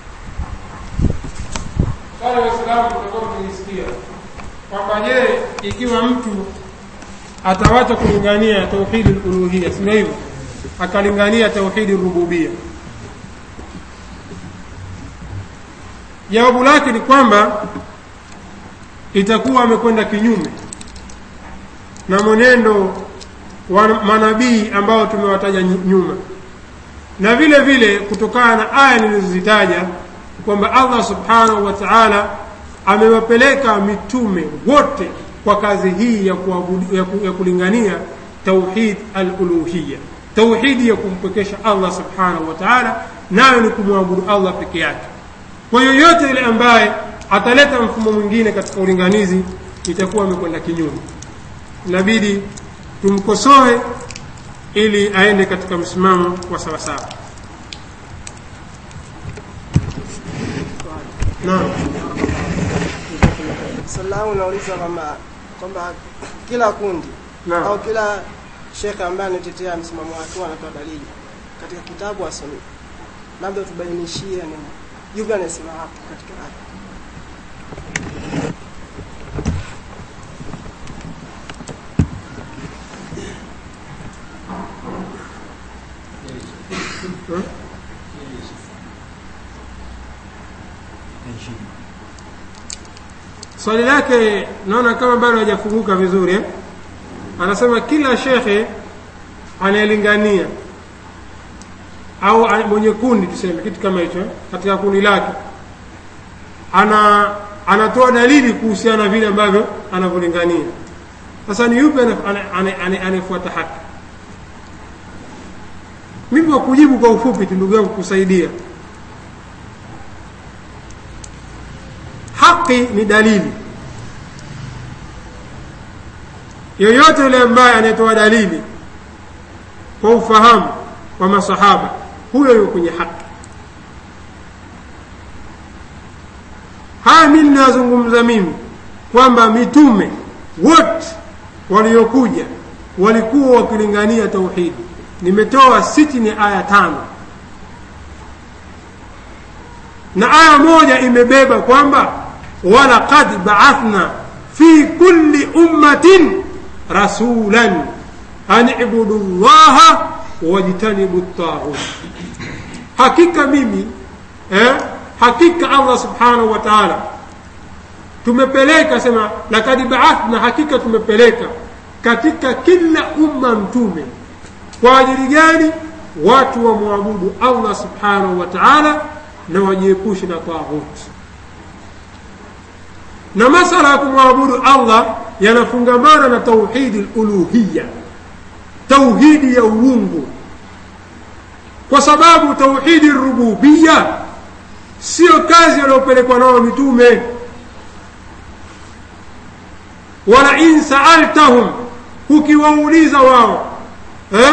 wale waislamu tutakuwa tukisikia kwamba je ikiwa mtu atawacha kulingania tauhidi luluhia sio hivyo akalingania tauhidi rububia jawabu lake ni kwamba itakuwa amekwenda kinyume na mwenendo wa manabii ambao tumewataja nyuma na vile vile kutokana na aya nilizozitaja kwamba allah subhanahu wa taala amewapeleka mitume wote kwa kazi hii ya, kuabudu, ya, ku, ya kulingania tauhid aluluhiya tauhidi ya kumpwekesha allah subhanahu wa taala nayo ni kumwabudu allah peke yake kwa yoyote yule ambaye ataleta mfumo mwingine katika ulinganizi itakuwa amekwenda kinyume inabidi tumkosoe ili aende katika msimamo wa sawasawa naam swali langu nauliza kwamba kwamba kila kundi Naam. au kila shekhe ambaye anatetea msimamo wake anatoa dalili katika kitabu asome labda tubainishie ni yupi anasema hapo katika aya swali lake naona kama bado hajafunguka vizuri eh? anasema kila shekhe anayelingania au a- mwenye kundi tuseme kitu kama hicho eh, katika kundi lake ana anatoa dalili kuhusiana na vile ambavyo anavyolingania sasa ni yupi ana- ana- ana- ana- anayefuata haki mimi kwa kujibu kwa ufupi tu ndugu yangu kusaidia haki ni dalili yoyote yule ambaye anayetoa dalili kwa ufahamu wa masahaba huyo yuko kwenye haki haya mi ninayozungumza mimi kwamba mitume wote waliokuja walikuwa wakilingania tauhidi nimetoa sitini aya tano na aya moja imebeba kwamba walaqad baathna fi kulli ummatin rasulan an ibudu llaha wajtanibu taghut hakika mimi eh, hakika allah subhanahu wa taala tumepeleka sema lakad baathna hakika tumepeleka katika kila umma mtume kwa ajili gani watu wamwabudu allah subhanahu wa taala na wajiepushe na taghut na masala ya kumwabudu allah yanafungamana na tauhidi luluhiya tauhidi ya uungu kwa sababu tauhidi rububiya sio kazi waliopelekwa nao mitume wala in saaltahum ukiwauliza wao eh?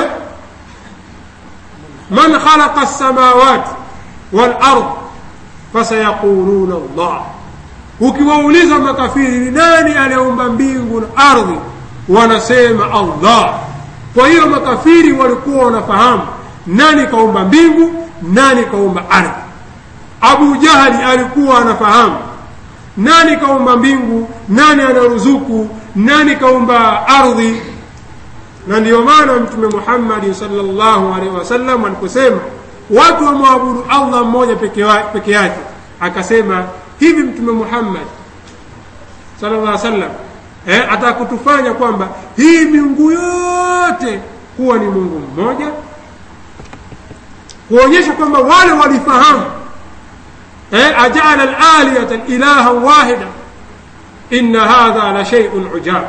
man khalaqa lsamawati walard fasayaquluna llah ukiwauliza makafiri ni nani aliyeumba mbingu na ardhi wanasema allah kwa hiyo makafiri walikuwa wanafahamu nani kaumba mbingu nani kaumba ardhi abu jahali alikuwa anafahamu nani kaumba mbingu nani anaruzuku nani kaumba ardhi na ndiyo maana mtume muhammadi salllahu alaihi wasallam aliposema watu wamwabudu allah mmoja peke wa- peke yake akasema hivi mtume muhammad sallallahu alaihi wasallam eh, atakutufanya kwamba hii miungu yote kuwa ni mungu mmoja kuonyesha kwamba wale walifahamu eh, ajaala alaliyata ilaha wahida inna hadha la sheiun ujab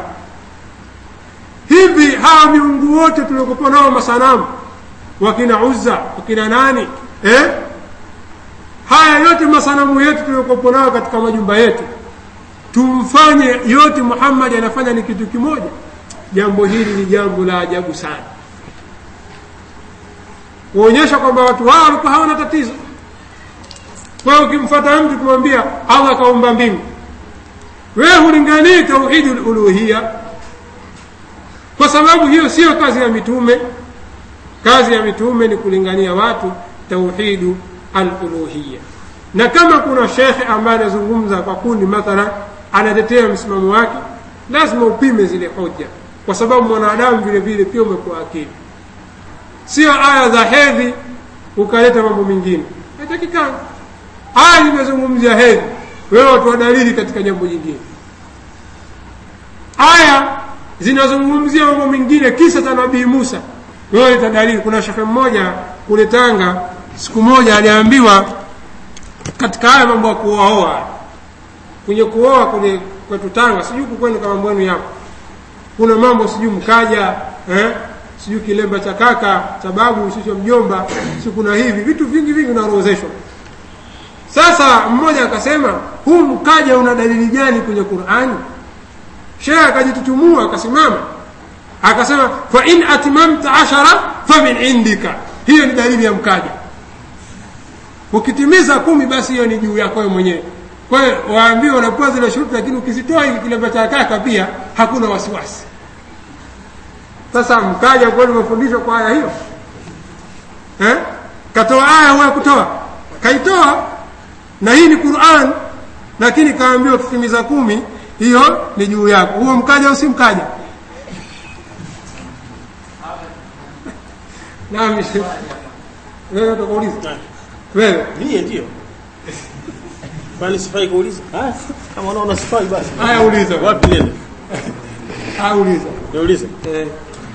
hivi hawa miungu wote tuliokupa nao masanamu wakina uzza wakina nani eh? haya yote masanamu yetu tuliokupa nayo katika majumba yetu tumfanye yote muhammadi anafanya ni kitu kimoja jambo hili ni jambo la ajabu sana kuonyesha kwamba watu hao walikuwa hawana tatizo kwa hiyo ukimfata mtu kumwambia allah kaumba mbingu wewe hulinganii tauhidi luluhiya kwa sababu hiyo sio kazi ya mitume kazi ya mitume ni kulingania watu tauhidu aluluhiya na kama kuna shekhe ambaye anazungumza kwa kundi mathalan anatetea msimamo wake lazima upime zile hoja kwa sababu mwanadamu vile vile pia umekuwa akili sio aya za hedhi ukaleta mambo mengine haitakikana aya zimezungumzia hedhi wewe watoa dalili katika jambo jingine aya zinazungumzia mambo mengine kisa cha nabii musa wewe leta dalili kuna shekhe mmoja kule tanga siku moja aliambiwa katika haya mambo ya kuoaoa kwenye kuoa kule kwetu tanga sijui kukwenu kama mbwenu yapo kuna mambo sijui mkaja eh? sijui kilemba cha kaka cha babu sio mjomba si kuna hivi vitu vingi vingi vinaorozeshwa sasa mmoja akasema huu mkaja una dalili gani kwenye qurani shehe akajitutumua akasimama akasema fa in atmamta ashara fa min indika hiyo ni dalili ya mkaja ukitimiza kumi basi hiyo ni juu yako wewe mwenyewe kwa hiyo waambiwa unapewa zile shuruti lakini ukizitoa hiki kilemba cha kaka pia hakuna wasiwasi sasa mkaja kweli umefundishwa kwa aya hiyo eh? katoa aya huwa kutoa kaitoa na hii ni quran lakini kaambiwa ukitimiza kumi hiyo ni juu yako huo mkaja au si mkaja naam wewe utakauliza wewe Mie ndio. Kwani sifai kuuliza? Ah, kama unaona sifai basi. haya uliza Wapi nenda? haya uliza Niulize. eh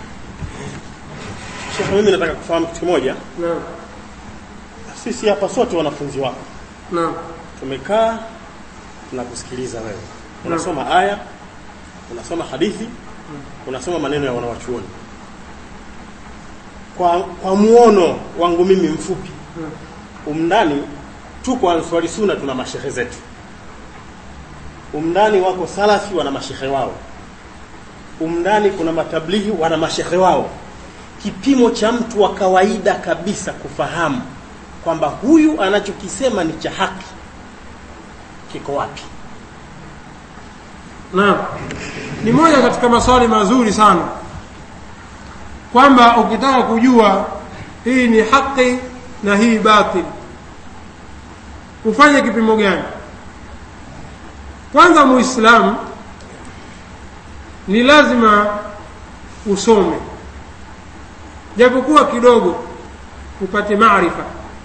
Sheikh, mimi nataka kufahamu kitu kimoja. naam Sisi hapa sote wanafunzi wako. naam Tumekaa tunakusikiliza wewe. Unasoma aya, unasoma hadithi, unasoma maneno ya wanawachuoni. Kwa kwa muono wangu mimi mfupi. Umndani tuko Answari Sunna tuna mashehe zetu. Umndani wako Salafi wana mashehe wao. Umndani kuna matablighi wana mashehe wao. Kipimo cha mtu wa kawaida kabisa kufahamu kwamba huyu anachokisema ni cha haki kiko wapi? Naam, ni moja katika maswali mazuri sana, kwamba ukitaka kujua hii ni haki na hii batil, ufanye kipimo gani? Kwanza, Muislamu ni lazima usome japokuwa kidogo, upate maarifa.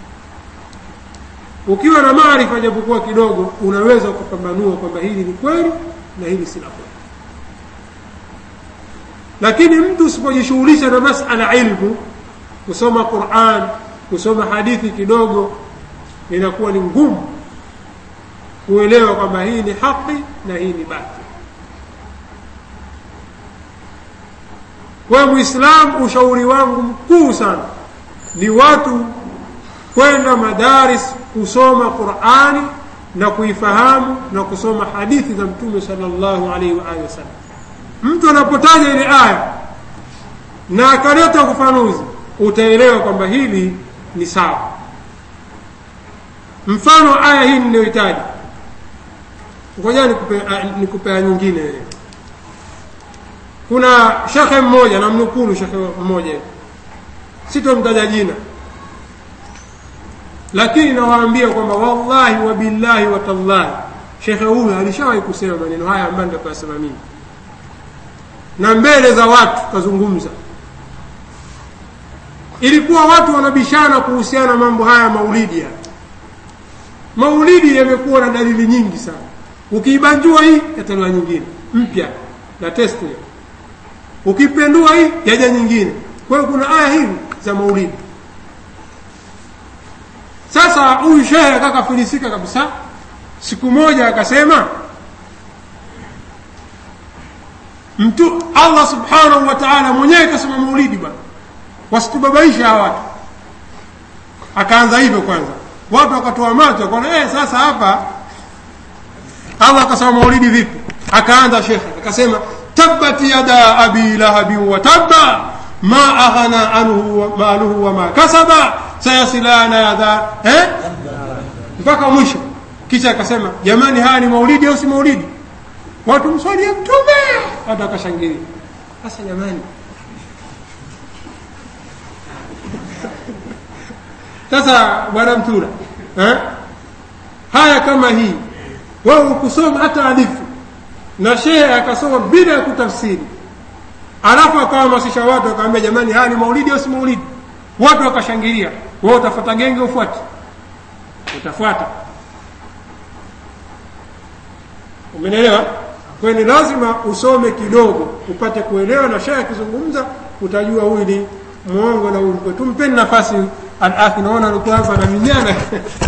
Ukiwa na maarifa japokuwa kidogo, unaweza kupambanua kwamba hili ni kweli na hili si la kweli. Lakini mtu usipojishughulisha na masala ilmu, kusoma Qur'an, kusoma hadithi kidogo, inakuwa ni ngumu kuelewa kwamba hii ni haki na hii ni batili. kwa muislamu ushauri wangu mkuu sana ni watu kwenda madaris kusoma qurani na kuifahamu na kusoma hadithi za mtume sallallahu alaihi wa alihi wasallam mtu anapotaja ile aya na akaleta ufafanuzi utaelewa kwamba hili ni sawa mfano aya hii niliyohitaji ngoja nikupe nikupea nyingine kuna shekhe mmoja namnukulu shekhe mmoja sitomtaja jina lakini nawaambia kwamba wallahi wabillahi watallahi shekhe huyu alishawahi kusema maneno haya ambayo ndio kuyasema mimi na mbele za watu kazungumza ilikuwa watu wanabishana kuhusiana na mambo haya maulidi ya maulidi yamekuwa na dalili nyingi sana ukiibanjua hii yataliwa nyingine mpya na test hiyo ukipendua hii yaja nyingine kwa hiyo kuna aya hivi za maulidi sasa huyu shehe akakafilisika kabisa siku moja akasema mtu allah subhanahu wa taala mwenyewe kasema maulidi bwana wasitubabaisha hawa watu akaanza hivyo kwanza watu wakatoa macho wakaona eh, sasa hapa allah akasema maulidi vipi akaanza shekhe akasema tabbat yada abi lahabin wa tabba ma aghna anhu maluhu wama kasaba sayasila nara eh? mpaka mwisho kisha akasema jamani haya ni maulidi au si maulidi watu mswalie mtume watu akashangilia sasa jamani sasa bwana mtura eh? haya kama hii wewe ukusoma hata hadithi na shehe akasoma bila ya kutafsiri alafu akawahamasisha watu akawambia jamani haya ni maulidi au si maulidi watu wakashangilia wewe utafuata genge ufuate utafuata umenielewa kwa ni lazima usome kidogo upate kuelewa na shehe akizungumza utajua huyu ni mwongo na huyu tumpeni nafasi alafi naona alikuwa hapa na minyana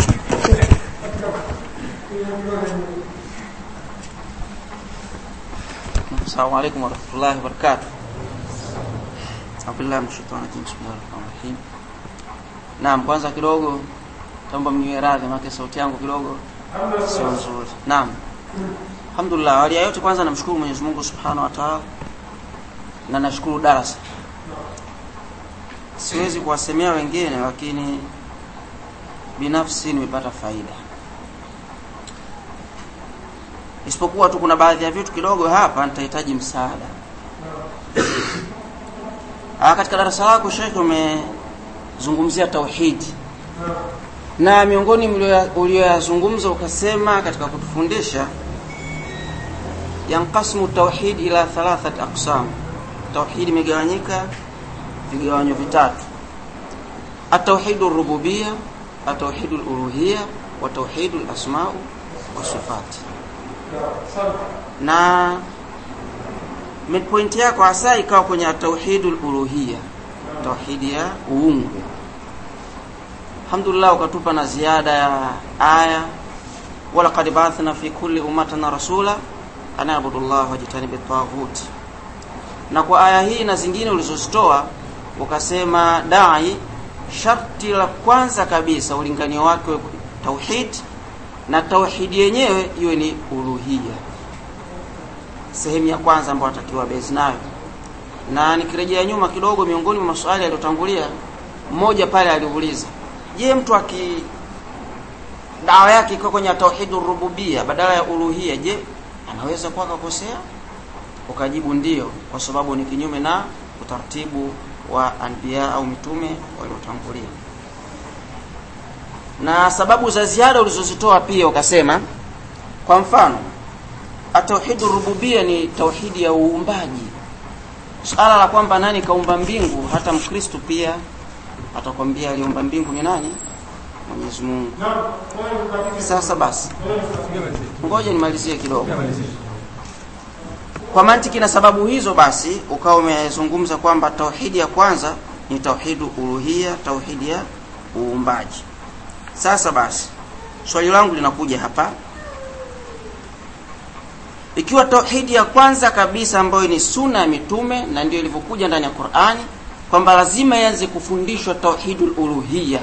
السلام عليكم ورحمة الله وبركاته أعوذ بالله من الشيطان الرجيم بسم الله الرحمن الرحيم Naam, kwanza kidogo taomba mniwe radhi maana sauti yangu kidogo sio nzuri. Naam. Alhamdulillah, awali ya yote kwanza namshukuru Mwenyezi Mungu Subhanahu wa Ta'ala na nashukuru darasa. Siwezi kuwasemea wengine lakini binafsi nimepata faida. Isipokuwa tu kuna baadhi ya vitu kidogo hapa nitahitaji msaada. Ah, katika darasa lako Sheikh umezungumzia tauhidi na miongoni ulioyazungumza ukasema katika kutufundisha yanqasmu tauhid ila thalathat aqsam tauhid imegawanyika vigawanyo vitatu التوحيد الربوبية التوحيد الألوهية وتوحيد الأسماء والصفات na midpoint yako hasa ikawa kwenye tauhidul uluhia tauhidi ya uungu alhamdulillah ukatupa na ziada ya aya walaqad ba'athna fi kulli ummatin rasula an abudu llah wajtanibu taghut na kwa aya hii na zingine ulizozitoa ukasema dai sharti la kwanza kabisa ulinganio wake tauhid na tauhidi yenyewe iwe ni uluhia sehemu ya kwanza ambayo atakiwa base nayo na nikirejea nyuma kidogo miongoni mwa maswali yaliyotangulia mmoja pale aliuliza je mtu aki dawa yake iko kwenye tauhidur rububia badala ya uluhia je anaweza kuwa kakosea ukajibu ndio kwa sababu ni kinyume na utaratibu wa anbiya au mitume waliotangulia na sababu za ziada ulizozitoa pia ukasema kwa mfano atauhidu rububia ni tauhidi ya uumbaji suala la kwamba nani kaumba mbingu hata mkristo pia atakwambia aliumba mbingu ni nani mwenyezi mungu sasa basi ngoja nimalizie kidogo kwa mantiki na sababu hizo basi ukawa umezungumza kwamba tauhidi ya kwanza ni tauhidu uluhia tauhidi ya uumbaji sasa basi swali langu linakuja hapa ikiwa tauhidi ya kwanza kabisa ambayo ni sunna ya mitume na ndio ilivyokuja ndani ya Qur'ani kwamba lazima ianze kufundishwa tauhidul uluhiyya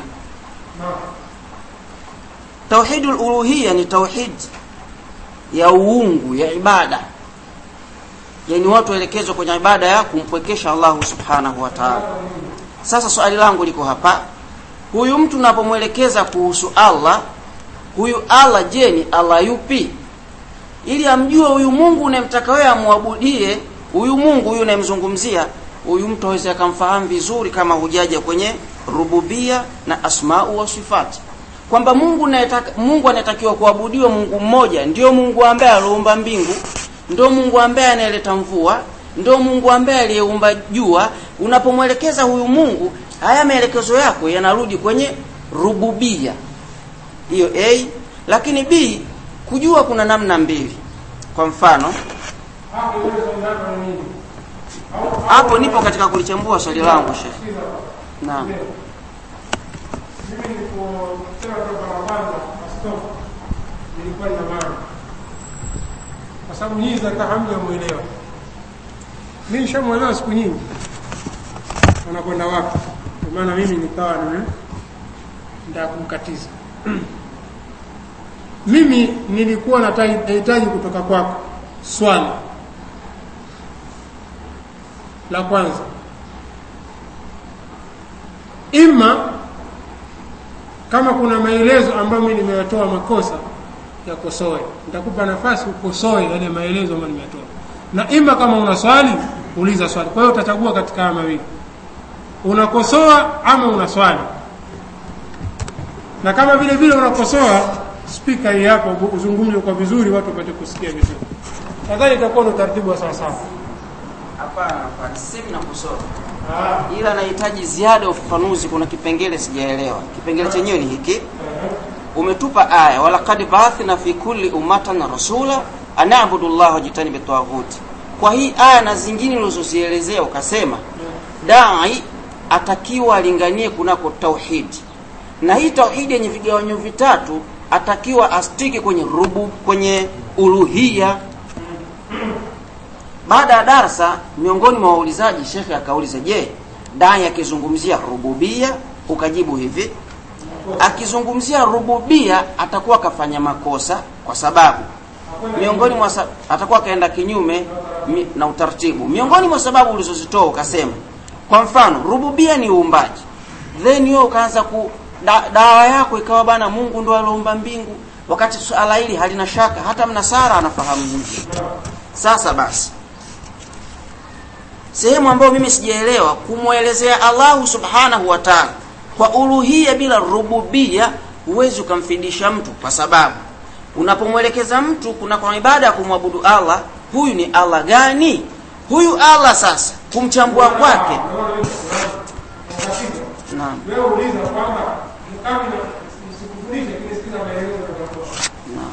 tauhidul uluhiyya ni tauhid ya uungu ya ibada yani watu waelekezwe kwenye ibada ya kumpwekesha Allahu subhanahu wa ta'ala sasa swali langu liko hapa huyu mtu unapomwelekeza kuhusu Allah huyu Allah je ni Allah yupi ili amjue huyu Mungu unayemtaka wewe amwabudie huyu Mungu huyu unayemzungumzia huyu mtu aweze akamfahamu vizuri kama hujaja kwenye rububia na asmau wa sifati kwamba Mungu anayetaka Mungu anayetakiwa kuabudiwa Mungu mmoja ndio Mungu ambaye aliumba mbingu ndio Mungu ambaye anayeleta mvua ndio Mungu ambaye aliyeumba jua unapomwelekeza huyu Mungu haya maelekezo yako yanarudi kwenye rububia hiyo A lakini B kujua kuna namna mbili kwa mfano hapo nipo katika kulichambua swali langu Sheikh naam mimi niliposema toka la kwanza askofu nilikuwa nina maana kwa sababu nyinyi zaka hamjamuelewa mi nishamwelewa siku nyingi wanakwenda wapi kwa maana mimi nikawa nime ndaa kumkatiza mimi nilikuwa nata- nahitaji kutoka kwako swali la kwanza ima kama kuna maelezo ambayo mimi nimeyatoa makosa yakosoe nitakupa nafasi ukosoe yale maelezo ambayo nimeyatoa na ima kama una swali uliza swali kwa hiyo utachagua katika haya mawili unakosoa ama una swali na kama vile vile unakosoa spika hii hapo uzungumze kwa vizuri watu wapate kusikia vizuri nadhani itakuwa ni utaratibu wa sawasawa hapana hapana sisemi na kusoma ila nahitaji ziada ya ufafanuzi kuna kipengele sijaelewa kipengele chenyewe ni hiki umetupa aya walaqad baathna fi kulli ummatan rasula anabudu llaha wajitanibi taghuti kwa hii aya na zingine ulizozielezea ukasema dai atakiwa alinganie kunako tauhidi na hii tauhidi yenye vigawanyo vitatu atakiwa astiki kwenye rubu kwenye uluhia baada ya darsa miongoni mwa waulizaji shekhe akauliza je dai akizungumzia rububia ukajibu hivi akizungumzia rububia atakuwa akafanya makosa kwa sababu miongoni mwa sa- atakuwa akaenda kinyume mi, na utaratibu miongoni mwa sababu ulizozitoa ukasema kwa mfano rububia ni uumbaji then wewe ukaanza ku da, dawa yako ikawa bana Mungu ndo aliumba mbingu wakati suala hili halina shaka hata mnasara anafahamu hivi sasa basi sehemu ambayo mimi sijaelewa kumwelezea Allahu subhanahu wa ta'ala kwa uluhia bila rububia huwezi ukamfidisha mtu kwa sababu unapomwelekeza mtu kuna kwa ibada ya kumwabudu Allah huyu ni Allah gani huyu Allah sasa kumchambua kwake naam wewe uliza kwamba mkami sikufundishe kinisikiza maelezo yatatoa naam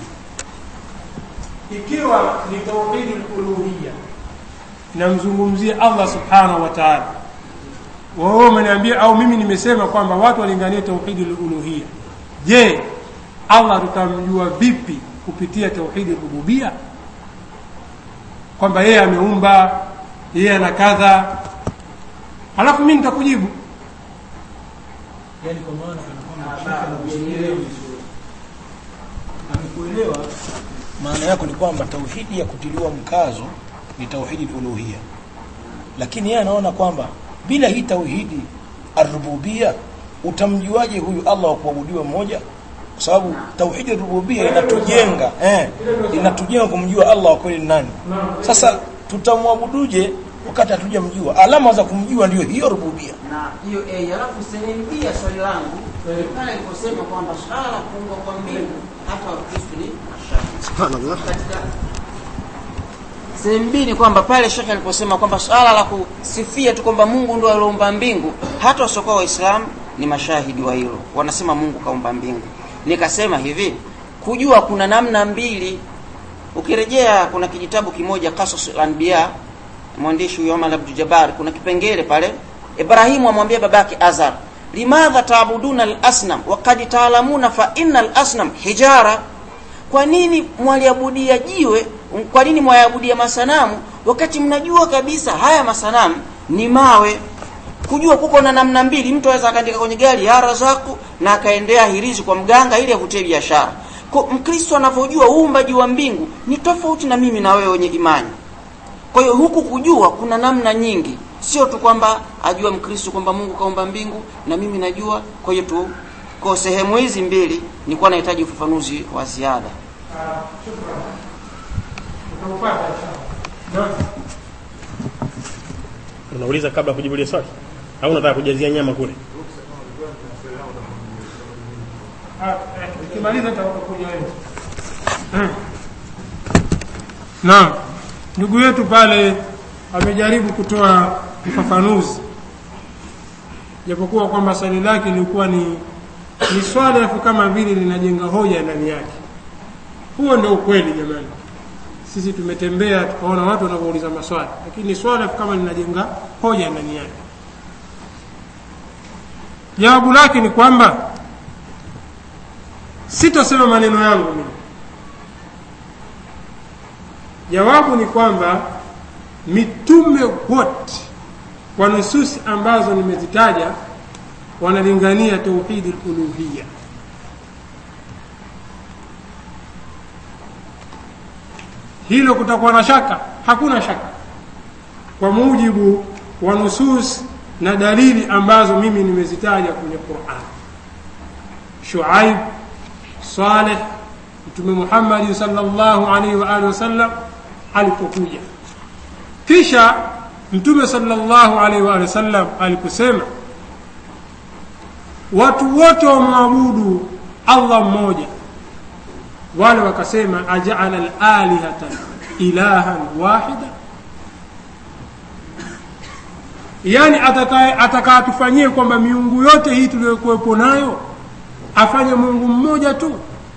ikiwa ni tauhidi uluhia namzungumzia Allah subhanahu wa ta'ala wewe umeniambia au mimi nimesema kwamba watu walinganie tauhidi uluhia je Allah tutamjua vipi kupitia tauhidi rububia kwamba yeye ameumba yeye ana kadha halafu mimi nitakujibu yani kwa maana kana kwamba shekhe anakuelewa vizuri amekuelewa maana yako ni kwamba tauhidi ya kutiliwa mkazo ni tauhidi uluhia lakini yeye anaona kwamba bila hii tauhidi arububia utamjuaje huyu Allah wa kuabudiwa mmoja kwa sababu tauhidi rububia inatujenga eh, inatujenga kumjua Allah wa kweli ni nani sasa tutamwabuduje wakati hatujamjua alama za kumjua ndio hiyo rububia na hiyo A alafu sehemu B ya swali langu ni pale aliposema kwamba swala la kuungwa kwa mbingu hata wakristo ni mashahidi subhanallah katika sehemu B ni kwamba pale shekhe aliposema kwamba swala la kusifia tu kwamba Mungu ndio aliumba mbingu hata wasiokuwa waislamu ni mashahidi wa hilo wanasema Mungu kaumba mbingu nikasema hivi kujua kuna namna mbili ukirejea kuna kijitabu kimoja Qasasul Anbiya mwandishi huyo Omar Abdul Jabbar kuna kipengele pale Ibrahimu amwambia babake Azar limadha taabuduna al-asnam waqad taalamuna fa inna al-asnam hijara kwa nini mwaliabudia jiwe kwa nini mwayaabudia masanamu wakati mnajua kabisa haya masanamu ni mawe kujua kuko na namna mbili mtu aweza akaandika kwenye gari ya razaku na akaendea hirizi kwa mganga ili avutie biashara Kwa mkristo anavyojua uumbaji wa mbingu ni tofauti na mimi na wewe wenye imani kwa hiyo huku kujua kuna namna nyingi sio tu kwamba ajua mkristo kwamba mungu kaumba mbingu na mimi najua kwa hiyo tu kwa sehemu hizi mbili nilikuwa nahitaji ufafanuzi wa ziada unauliza kabla ya kujibu ile swali au unataka kujazia nyama kule ukimaliza nitakuja wewe naam ndugu yetu pale amejaribu kutoa ufafanuzi japokuwa kwamba swali lake lilikuwa ni ni swali alafu kama vile linajenga hoja ndani yake huo ndio ukweli jamani sisi tumetembea tukaona watu wanavyouliza maswali lakini ni swali alafu kama linajenga hoja ndani yake jawabu lake ni kwamba sitasema maneno yangu mimi jawabu ni kwamba mitume wote kwa nususi ambazo nimezitaja wanalingania tauhidi luluhiya hilo kutakuwa na shaka hakuna shaka kwa mujibu wa nusus na dalili ambazo mimi nimezitaja kwenye quran shuaib saleh mtume muhammadi salllahu alaihi wa alihi wasallam alipokuja kisha mtume salllahu alaihi wa alihi wasallam aliposema watu wote wamwabudu allah mmoja wale wakasema ajaala lalihata ilahan wahida yaani atakayatufanyie kwamba miungu yote hii tuliyokuwepo nayo afanye mungu mmoja tu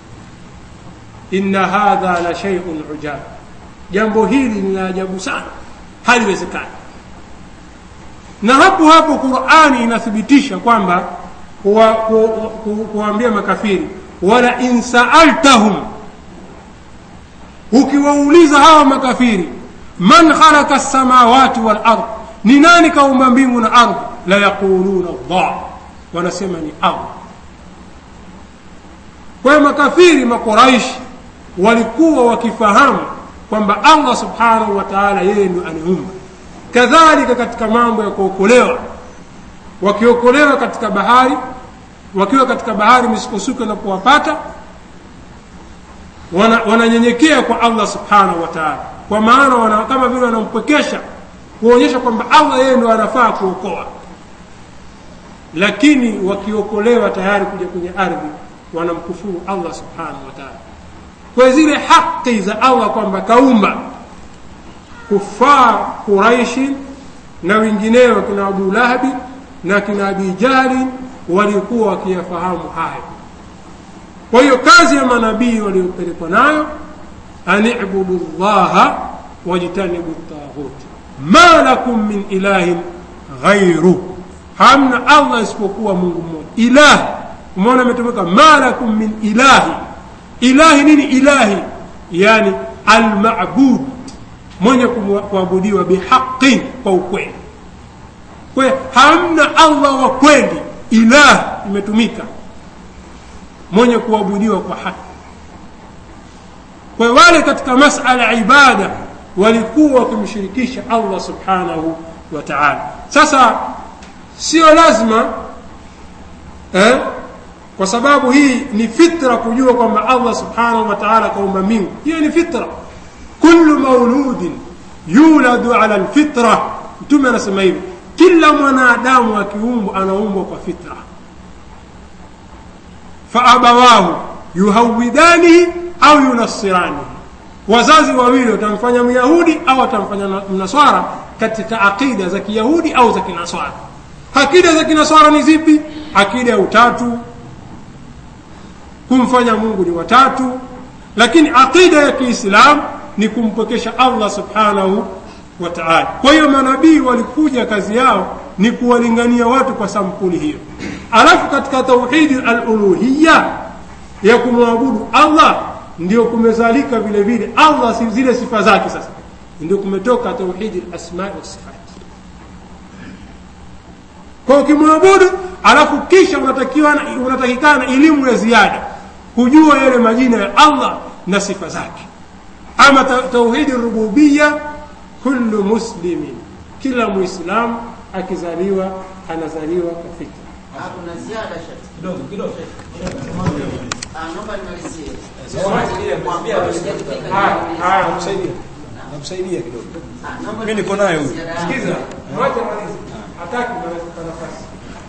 inna hadha la sheiun ujab jambo hili ni la ajabu sana haliwezekani na hapo hapo qurani inathibitisha kwamba kuwaambia makafiri wala in saaltahum ukiwauliza hawa makafiri man khalaqa lsamawati walard ni nani kaumba mbingu na ardhi la yaquluna llah wanasema ni allah kwa hiyo makafiri makuraishi walikuwa wakifahamu kwamba allah subhanahu wa taala yeye ndo anaumba kadhalika katika mambo ya kuokolewa wakiokolewa katika bahari wakiwa katika bahari misukosuko na kuwapata wananyenyekea wana kwa allah subhanahu wa taala kwa maana wana, kama vile wanampwekesha kuonyesha kwamba allah yeye ndo anafaa kuokoa lakini wakiokolewa tayari kuja kwenye ardhi wanamkufuru allah subhanahu wa taala kwa zile haki za allah kwamba kaumba kufaa quraishi na wengineo kina abu lahabi na kina abi jahli walikuwa wakiyafahamu hayo kwa hiyo kazi ya manabii waliopelekwa nayo anibudu llaha wajtanibu taghuti ma lakum min ilahin ghairu hamna allah isipokuwa mungu mmoja ilah umeona imetumika ma lakum min ilahi ilahi nini ilahi yani almabud mwenye kuabudiwa bihaqin kwa ukweli kwa hamna allah wa kweli ilah imetumika mwenye kuabudiwa kwa haki kwa wale katika masala ya ibada walikuwa wakimshirikisha allah subhanahu wa taala sasa sio lazima eh, kwa sababu hii ni fitra kujua kwamba allah subhanahu wa taala kaumba mbingu hiyo ni fitra kullu mauludin yuladu ala lfitra mtume anasema hivi kila mwanadamu akiumbwa anaumbwa kwa fitra faabawahu yuhawidanihi au yunasiranihi wazazi wawili watamfanya myahudi au watamfanya mnaswara katika aqida za kiyahudi au za kinaswara akida za kinaswara ni zipi akida ya utatu kumfanya mungu ni watatu lakini aqida ya kiislamu ni kumpokesha allah subhanahu wa taala kwa hiyo manabii walikuja kazi yao ni kuwalingania watu kwa sampuli hiyo alafu katika tauhidi aluluhiya ya kumwabudu allah ndio kumezalika vile vile allah si- zile sifa zake sasa ndio kumetoka tauhidi lasmai wasifati kwa ukimwabudu alafu kisha unatakiwa unatakikana elimu ya ziada kujua yale majina ya allah na sifa zake ama ta- tauhidi rububiya kullu muslimin kila muislamu akizaliwa anazaliwa kafika kuna ziada shati kidogo kidogo naomba nimalizie nakusaidia nakusaidia kidogo mimi niko naye huyu sikiza mwache malize hataki na nafasi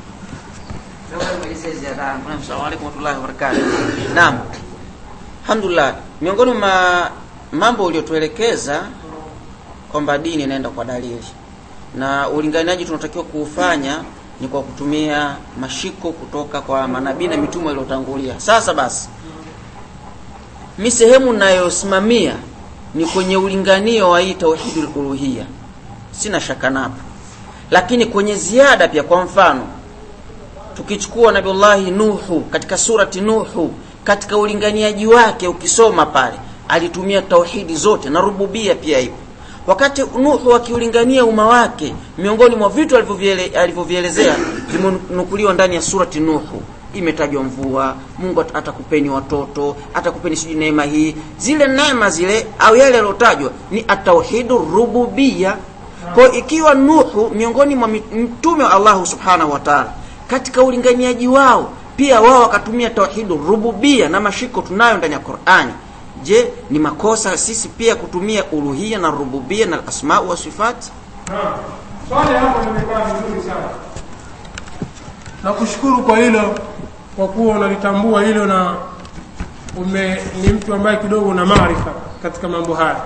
Assalamu alaikum warahmatullahi wabarakatuh. Naam. Alhamdulillah. Miongoni mwa mambo uliotuelekeza kwamba dini inaenda kwa dalili na ulinganiaji tunatakiwa kuufanya ni kwa kutumia mashiko kutoka kwa manabii na mitume waliotangulia. Sasa basi, mi sehemu nayosimamia ni kwenye ulinganio wa hii tauhidul uluhia, sina shaka napo, lakini kwenye ziada pia, kwa mfano tukichukua nabiullahi nuhu katika surati nuhu katika ulinganiaji wake ukisoma pale alitumia tauhidi zote na rububia pia ipo wakati nuhu akiulingania umma wake miongoni mwa vitu alivyoviele- alivyovielezea vimenukuliwa ndani ya surati nuhu imetajwa mvua mungu at- atakupeni watoto atakupeni sijui neema hii zile neema zile au yale yaliyotajwa ni atauhidu rububia kwa ikiwa nuhu miongoni mwa mit- mtume wa allahu subhanahu wa taala katika ulinganiaji wao pia wao wakatumia tauhidu rububia na mashiko tunayo ndani ya qurani je ni makosa sisi pia kutumia uluhia na rububia na asmau wa sifati Naam. swali hapo limekaa vizuri sana nakushukuru kwa hilo kwa kuwa unalitambua hilo na ume ni mtu ambaye kidogo una maarifa katika mambo haya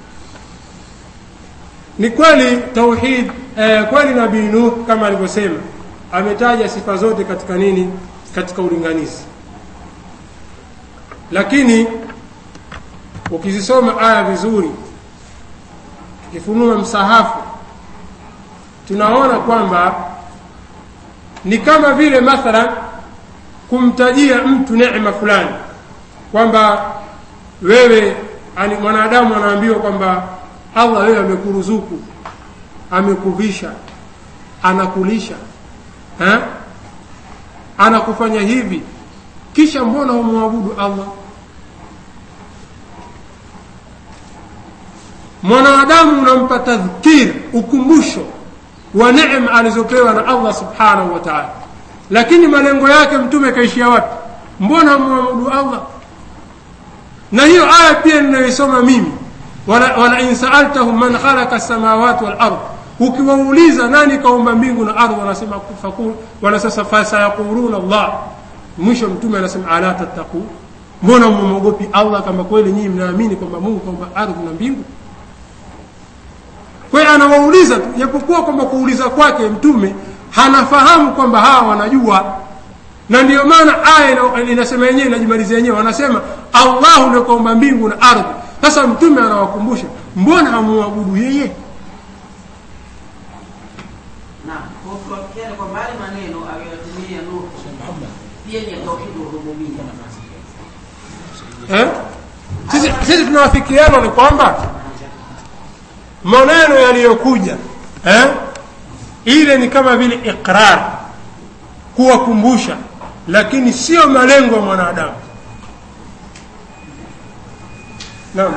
ni kweli tauhid eh, kweli nabii nuh kama alivyosema ametaja sifa zote katika nini katika ulinganizi lakini ukizisoma aya vizuri tukifunua msahafu tunaona kwamba ni kama vile mathalan kumtajia mtu neema fulani kwamba wewe ani mwanadamu anaambiwa kwamba allah wewe amekuruzuku amekuvisha anakulisha ha? anakufanya hivi kisha mbona humwabudu allah mwanadamu unampa tadhkir ukumbusho wa neema alizopewa na allah subhanahu wa taala lakini malengo yake mtume kaishia wapi mbona hamwabudu allah na hiyo aya pia ninayoisoma mimi wala, wala in saaltahum man khalaqa samawati wal ard ukiwauliza nani kaumba mbingu na ardhi wanasema fakul wanasasa fasayaquluna allah mwisho mtume anasema ala tattaqu mbona mumwogopi allah kama kweli nyinyi mnaamini kwamba mungu kaumba ardhi na mbingu kwa hiyo anawauliza tu japokuwa kwamba kuuliza kwake mtume hanafahamu kwamba hawa wanajua na ndiyo maana aya ina- inasema yenyewe inajimalizia yenyewe wanasema allahu ndio kaumba mbingu na ardhi sasa mtume anawakumbusha mbona hamuabudu yeye na kwa kuafikiana kwa mbali maneno aliyoyatumia nuhu pia ni tauhidu rububia eh? sisi, sisi tunawafikiana ni kwamba maneno yaliyokuja eh? ile ni kama vile iqrar kuwakumbusha lakini sio malengo ya mwanadamu naam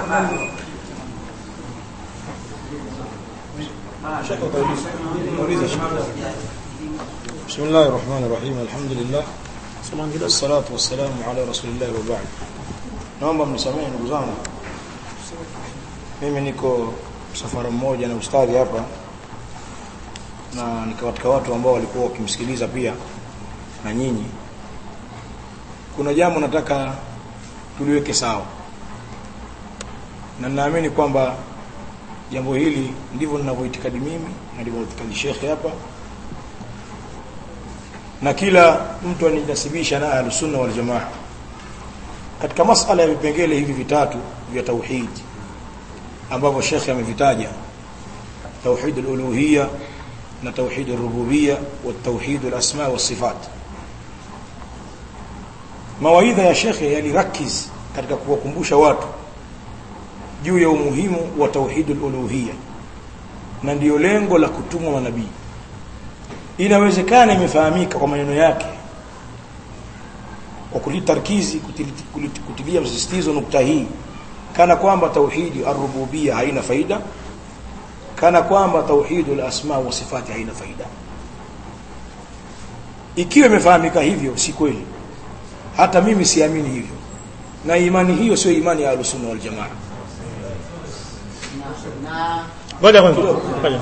بسم الله الرحمن الرحيم الحمد لله والصلاة والسلام على رسول الله وبعد naomba mnisamehe ndugu zangu mimi niko msafara mmoja na ustadhi hapa na ni katika watu ambao walikuwa wakimsikiliza pia na nyinyi kuna jambo nataka tuliweke sawa na naamini kwamba jambo hili ndivyo ninavyoitikadi mimi na ndivyo itikadi shekhe hapa na kila mtu anajinasibisha na ahlusunna wal jamaa katika masala ya vipengele hivi vitatu vya tauhid ambavyo shekhe amevitaja tauhid al-uluhiyya na tauhid ar-rububiyya wa tauhid al-asma wa sifat mawaidha ya shekhe yalirakiz katika kuwakumbusha watu juu ya umuhimu wa tauhidul uluhiyya na ndiyo lengo la kutumwa manabii inawezekana imefahamika kwa maneno yake kwa kulitarkizi kutili- kutilia msisitizo nukta hii kana kwamba tauhidi arububia haina faida kana kwamba tauhidul asma wa sifati haina faida ikiwa imefahamika hivyo si kweli hata mimi siamini hivyo na imani hiyo sio imani ya ahlus-sunna wal jamaa ngoja kwanza ngoja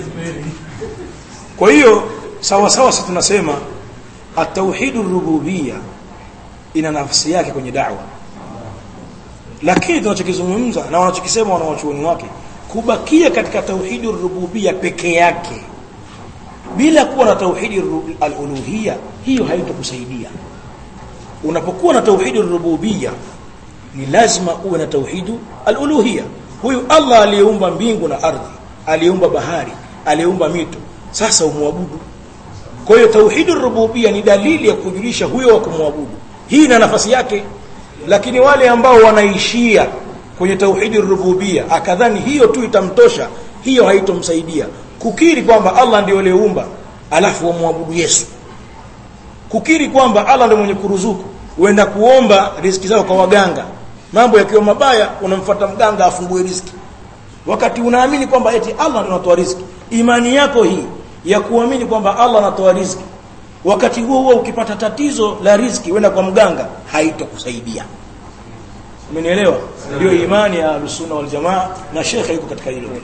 kwa hiyo sawa sawa sisi tunasema at-tauhidur rububiyya ina nafasi yake kwenye da'wa lakini tunachokizungumza na wanachokisema wanawachuoni wake kubakia katika tauhidur rububiyya peke yake bila kuwa na tauhidi ru- al-uluhiyya hiyo haitokusaidia unapokuwa na tauhidi rububiyya ni lazima uwe na tauhidu al-uluhiyya huyu Allah aliyeumba mbingu na ardhi aliyeumba bahari aliyeumba mito sasa umwabudu kwa hiyo tauhidu rububiyya ni dalili ya kujulisha huyo wa kumwabudu hii ina nafasi yake lakini wale ambao wanaishia kwenye tauhidi rububiyya akadhani hiyo tu itamtosha hiyo haitomsaidia kukiri kwamba Allah ndiye aliyeumba alafu wamwabudu Yesu kukiri kwamba Allah ndiye mwenye kuruzuku uenda kuomba riziki zao kwa waganga mambo yakiwa mabaya unamfuata mganga afungue riziki wakati unaamini kwamba eti Allah ndiye anatoa riziki imani yako hii ya kuamini kwamba Allah anatoa riziki wakati huo huo ukipata tatizo la riziki uenda kwa mganga haitokusaidia umenielewa ndio imani ya Ahlus-Sunna wal Jamaa na shekhe yuko katika hilo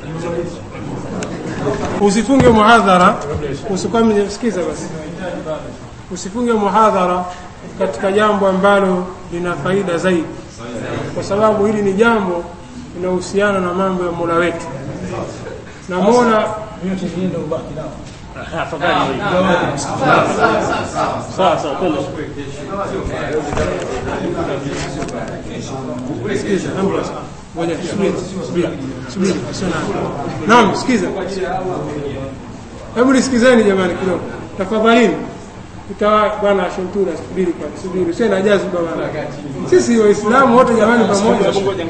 usifunge muhadhara usikwame sikiza basi usifunge muhadhara katika jambo ambalo lina faida zaidi kwa sababu hili ni jambo linahusiana na mambo ya Mola wetu na Mola afadhali sawa sawa twende sikiza ambulance ngoja subiri subiri subiri sio na naam sikiza hebu nisikizeni jamani kidogo tafadhalini ikawa bwana Shuntura subiri kwa subiri sio na jazi bwana sisi waislamu wote jamani pamoja subiri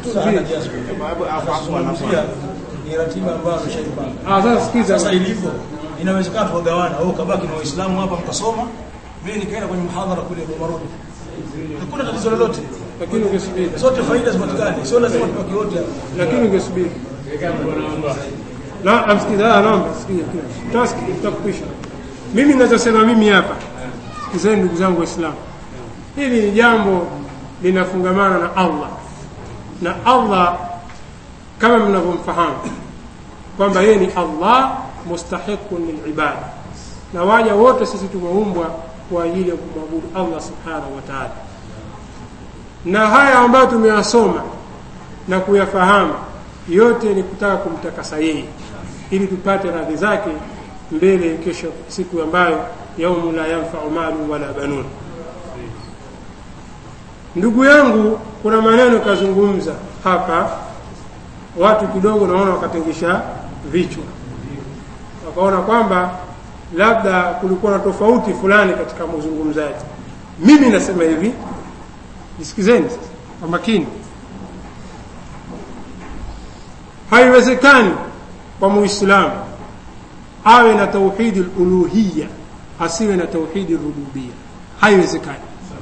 ni ratiba ambayo ameshaipanga ah sasa sikiza sasa ilivyo inawezekana tugawana wewe ukabaki na waislamu hapa mkasoma mimi nikaenda kwenye mhadhara kule Bumarudi hakuna tatizo lolote lakini ungesubiri zote faida zipatikane sio lazima tubaki wote hapa lakini ungesubiri na amsikiza naomba sikia kile taski tutakupisha mimi ninachosema mimi hapa sikizeni ndugu zangu waislamu hili ni jambo linafungamana na Allah na Allah kama mnavyomfahamu kwamba yeye ni Allah mustahiqun lilibada na waja wote sisi tumeumbwa kwa ajili ya kumwabudu Allah subhanahu wa ta'ala na haya ambayo tumeyasoma na kuyafahamu yote ni kutaka kumtakasa yeye ili tupate radhi zake mbele kesho siku ambayo yaumu la yanfau malu wala banun ndugu yangu kuna maneno kazungumza hapa watu kidogo naona wakatengesha vichwa wakaona kwamba labda kulikuwa na tofauti fulani katika mazungumzaji mimi nasema hivi nisikizeni sasa kwa makini haiwezekani kwa muislamu awe na tauhidi uluhiyya asiwe na tauhidi rububiyya haiwezekani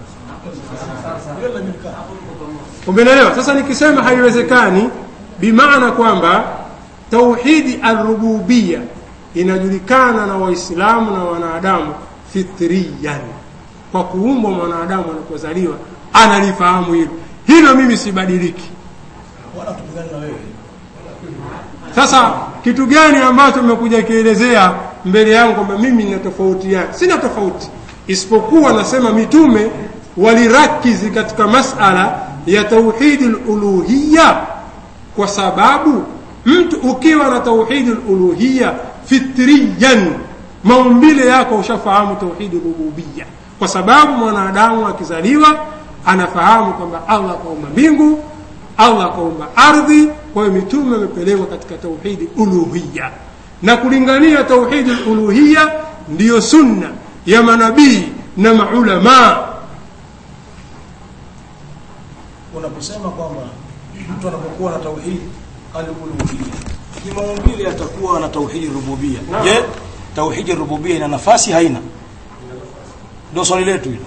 umeelewa sasa nikisema haiwezekani bimaana kwamba tauhidi arububiyya inajulikana na waislamu na wanadamu fitriyan kwa kuumbwa mwanadamu anapozaliwa analifahamu hilo hilo mimi sibadiliki wala tupigane na wewe sasa kitu gani ambacho umekuja kielezea mbele yangu kwamba mimi nina tofauti yake sina tofauti isipokuwa nasema mitume walirakizi katika masala ya tauhidi luluhiya kwa sababu mtu ukiwa na tauhidi luluhiya fitriyan maumbile yako ushafahamu tauhidi rububiya kwa sababu mwanadamu akizaliwa anafahamu kwamba allah kaumba mbingu allah kaumba ardhi kwa hiyo mitume wamepelekwa katika tauhidi uluhiya na kulingania tauhidi uluhiya ndiyo sunna ya manabii na maulamaa unaposema kwamba mtu anapokuwa na tauhid al-uluhiyya kimaumbile atakuwa na tauhid rububia je tauhid rububia ina nafasi haina ndio swali letu hilo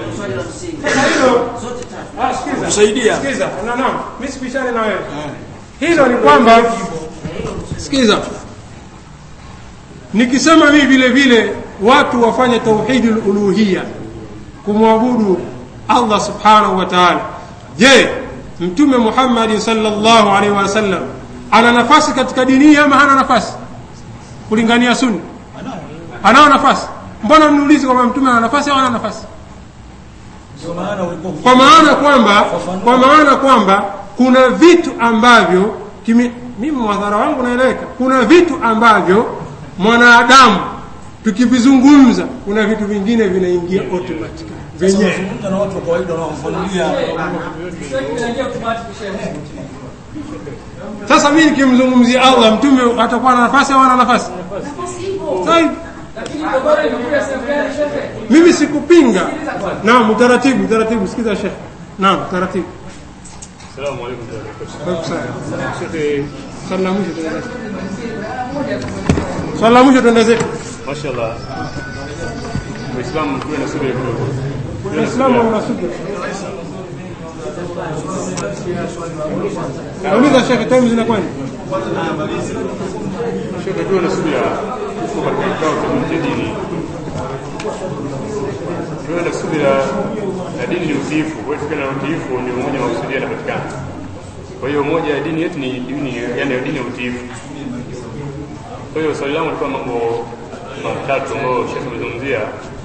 Ah, sikiza. kusaidia Sikiza. Na naam, mimi sipishane na wewe. Hilo ni kwamba sikiza. Nikisema mimi vile vile watu wafanye tauhidul uluhiyya kumwabudu Allah subhanahu wa ta'ala. Je, Mtume Muhammad sallallahu alaihi wasallam ana nafasi katika dini hii ama hana nafasi? Kulingania sunna. Anao nafasi. Mbona mniulize kwamba mtume ana nafasi au hana nafasi? ndio maana ulikuwa kwa maana kwamba kwa maana kwamba kuna vitu ambavyo kimi, mimi mwadhara wangu naeleweka kuna vitu ambavyo mwanadamu tukivizungumza kuna vitu vingine vinaingia automatic vyenyewe zungumza na watu wa kawaida wanaofanulia sasa mimi nikimzungumzia Allah mtume atakuwa na nafasi au ana nafasi Sahihi. mimi sikupinga naam utaratibu utaratibu sikiza shekhe naam utaratibu Assalamu alaikum warahmatullahi Shekhe, swali la mwisho tuende zetu. Swali la mwisho tuende zetu. Mashallah. Waislamu tuwe na subira kidogo. Tuwe na Waislamu subira. wana subira. Nauliza shekhe, time zinakwenda. Shekhe, tuwe na subira. Tuko katika kikao cha dini. Tuwe na subira na dini ni utiifu. Kwa hiyo tukiwa na utiifu ndio umoja wa kusudia unapatikana. Kwa hiyo moja ya dini yetu ni dini yani dini ya utiifu. Kwa hiyo swali langu lilikuwa mambo matatu ambayo shekhe amezungumzia.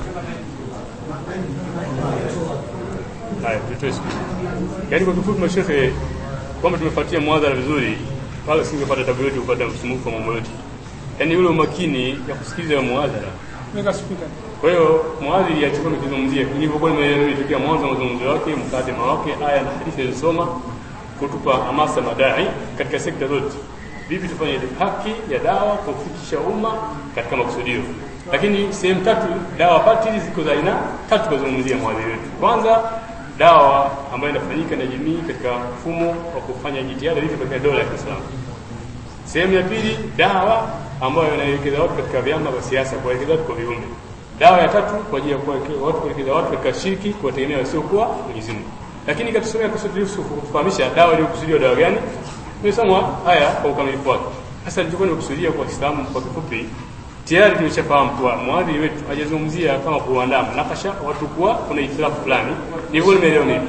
Haya, tutoe siku. Yaani kwa kifupi mashehe kwamba tumefuatia mwadhara vizuri, wala singepata tabu yote kupata msumufu wa mambo yote. Yaani ule umakini ya kusikiliza mwadhara. Weka speaker. Kwa hiyo mwadhiri achukua nikizungumzia nilivyokuwa nimetokea mwanzo wa mazungumzo wake, mkadima wake, aya na hadithi alizosoma kutupa hamasa madai katika sekta zote. Vipi tufanye haki ya dawa kufikisha umma katika makusudio. Lakini sehemu tatu dawa batili ziko za aina tatu kuzungumzia mwadhiri wetu. Kwanza dawa ambayo inafanyika na jamii katika mfumo wa kufanya jitihada ili katika dola ya Kiislamu. Sehemu ya pili, dawa ambayo inaelekeza watu katika vyama vya siasa, kuwaelekeza watu kwa viumbe. Dawa ya tatu kwa ajili ya kuwaelekeza watu kuelekeza watu katika shirki, kuwategemea wasiokuwa Mwenyezi Mungu. Lakini katusomea kusudi Yusuf kufahamisha dawa iliyokusudiwa dawa gani? Tumesoma haya kwa ukamilifu wake. Sasa nilichokuwa nimekusudia kwa Kiislamu kwa kifupi, tayari tumeshafahamu kuwa mwadhiri wetu hajazungumzia kama kuandaa mnakasha watu kuwa kuna itilafu fulani. Ndivyo nimeelewa mimi.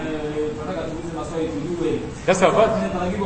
Sasa basi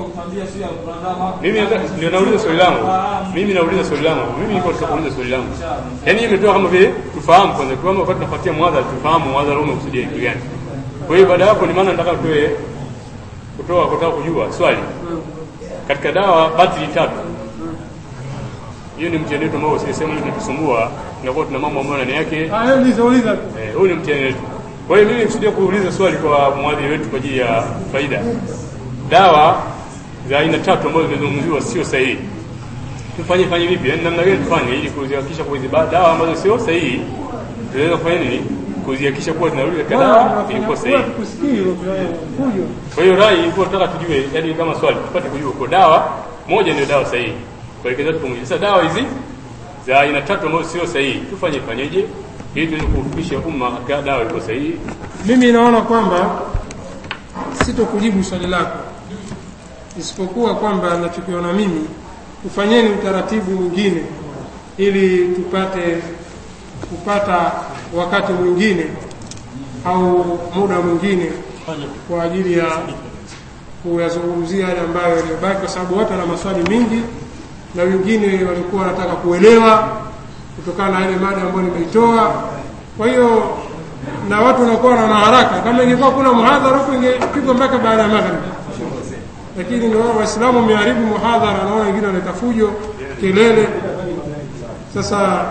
mimi nataka- ndio nauliza swali langu. Mimi nauliza swali langu. Mimi niko katika kuuliza swali langu. Yaani hiyo imetoka kama vile tufahamu kwanza kwamba wakati tunafuatia mwadhara tufahamu mwadhara huu umekusudia kitu gani. Kwa hiyo baada ya hapo ni maana nataka tuwe kutoa kutaka kujua swali. Katika dawa batili tatu. Hiyo ni mtihani wetu ambao sisi sehemu tunatusumbua, tunakuwa tuna mambo ambayo ndani yake Ah, uliza uliza. Eh, huu ni mtihani wetu. Kwa hiyo mimi nikusudia kuuliza swali kwa mwadhiri wetu kwa ajili ya faida. Dawa za aina tatu ambazo zimezungumziwa sio sahihi. Tufanye fanye vipi? Yaani namna gani tufanye ili kuzihakikisha kwa hizi ba- dawa ambazo sio sahihi tunaweza kufanya nini? Kuzihakikisha kuwa tunarudi katika dawa ilikuwa sahihi. Kusikii fujo. Kwa hiyo rai ilikuwa tunataka tujue, yani kama swali tupate kujua kwa dawa moja ndio dawa sahihi. Kuelekeza tu pamoja. Sasa dawa hizi za aina tatu ambazo sio sahihi, tufanye fanyeje ili tuweze kufikisha umma katika dawa iliyo sahihi. Mimi naona kwamba sitokujibu swali lako, isipokuwa kwamba nachokiona mimi, tufanyeni utaratibu mwingine ili tupate kupata wakati mwingine au muda mwingine kwa ajili ya kuyazungumzia yale ambayo yaliyobaki, kwa sababu watu wana maswali mengi na wengine walikuwa wanataka kuelewa kutokana na ile mada ambayo nimeitoa. Kwa hiyo na watu wanakuwa na haraka. Kama ingekuwa kuna muhadhara huko ingepigwa mpaka baada ya magharibi, lakini ndio Waislamu wameharibu muhadhara, naona wengine wanaleta fujo, kelele. Sasa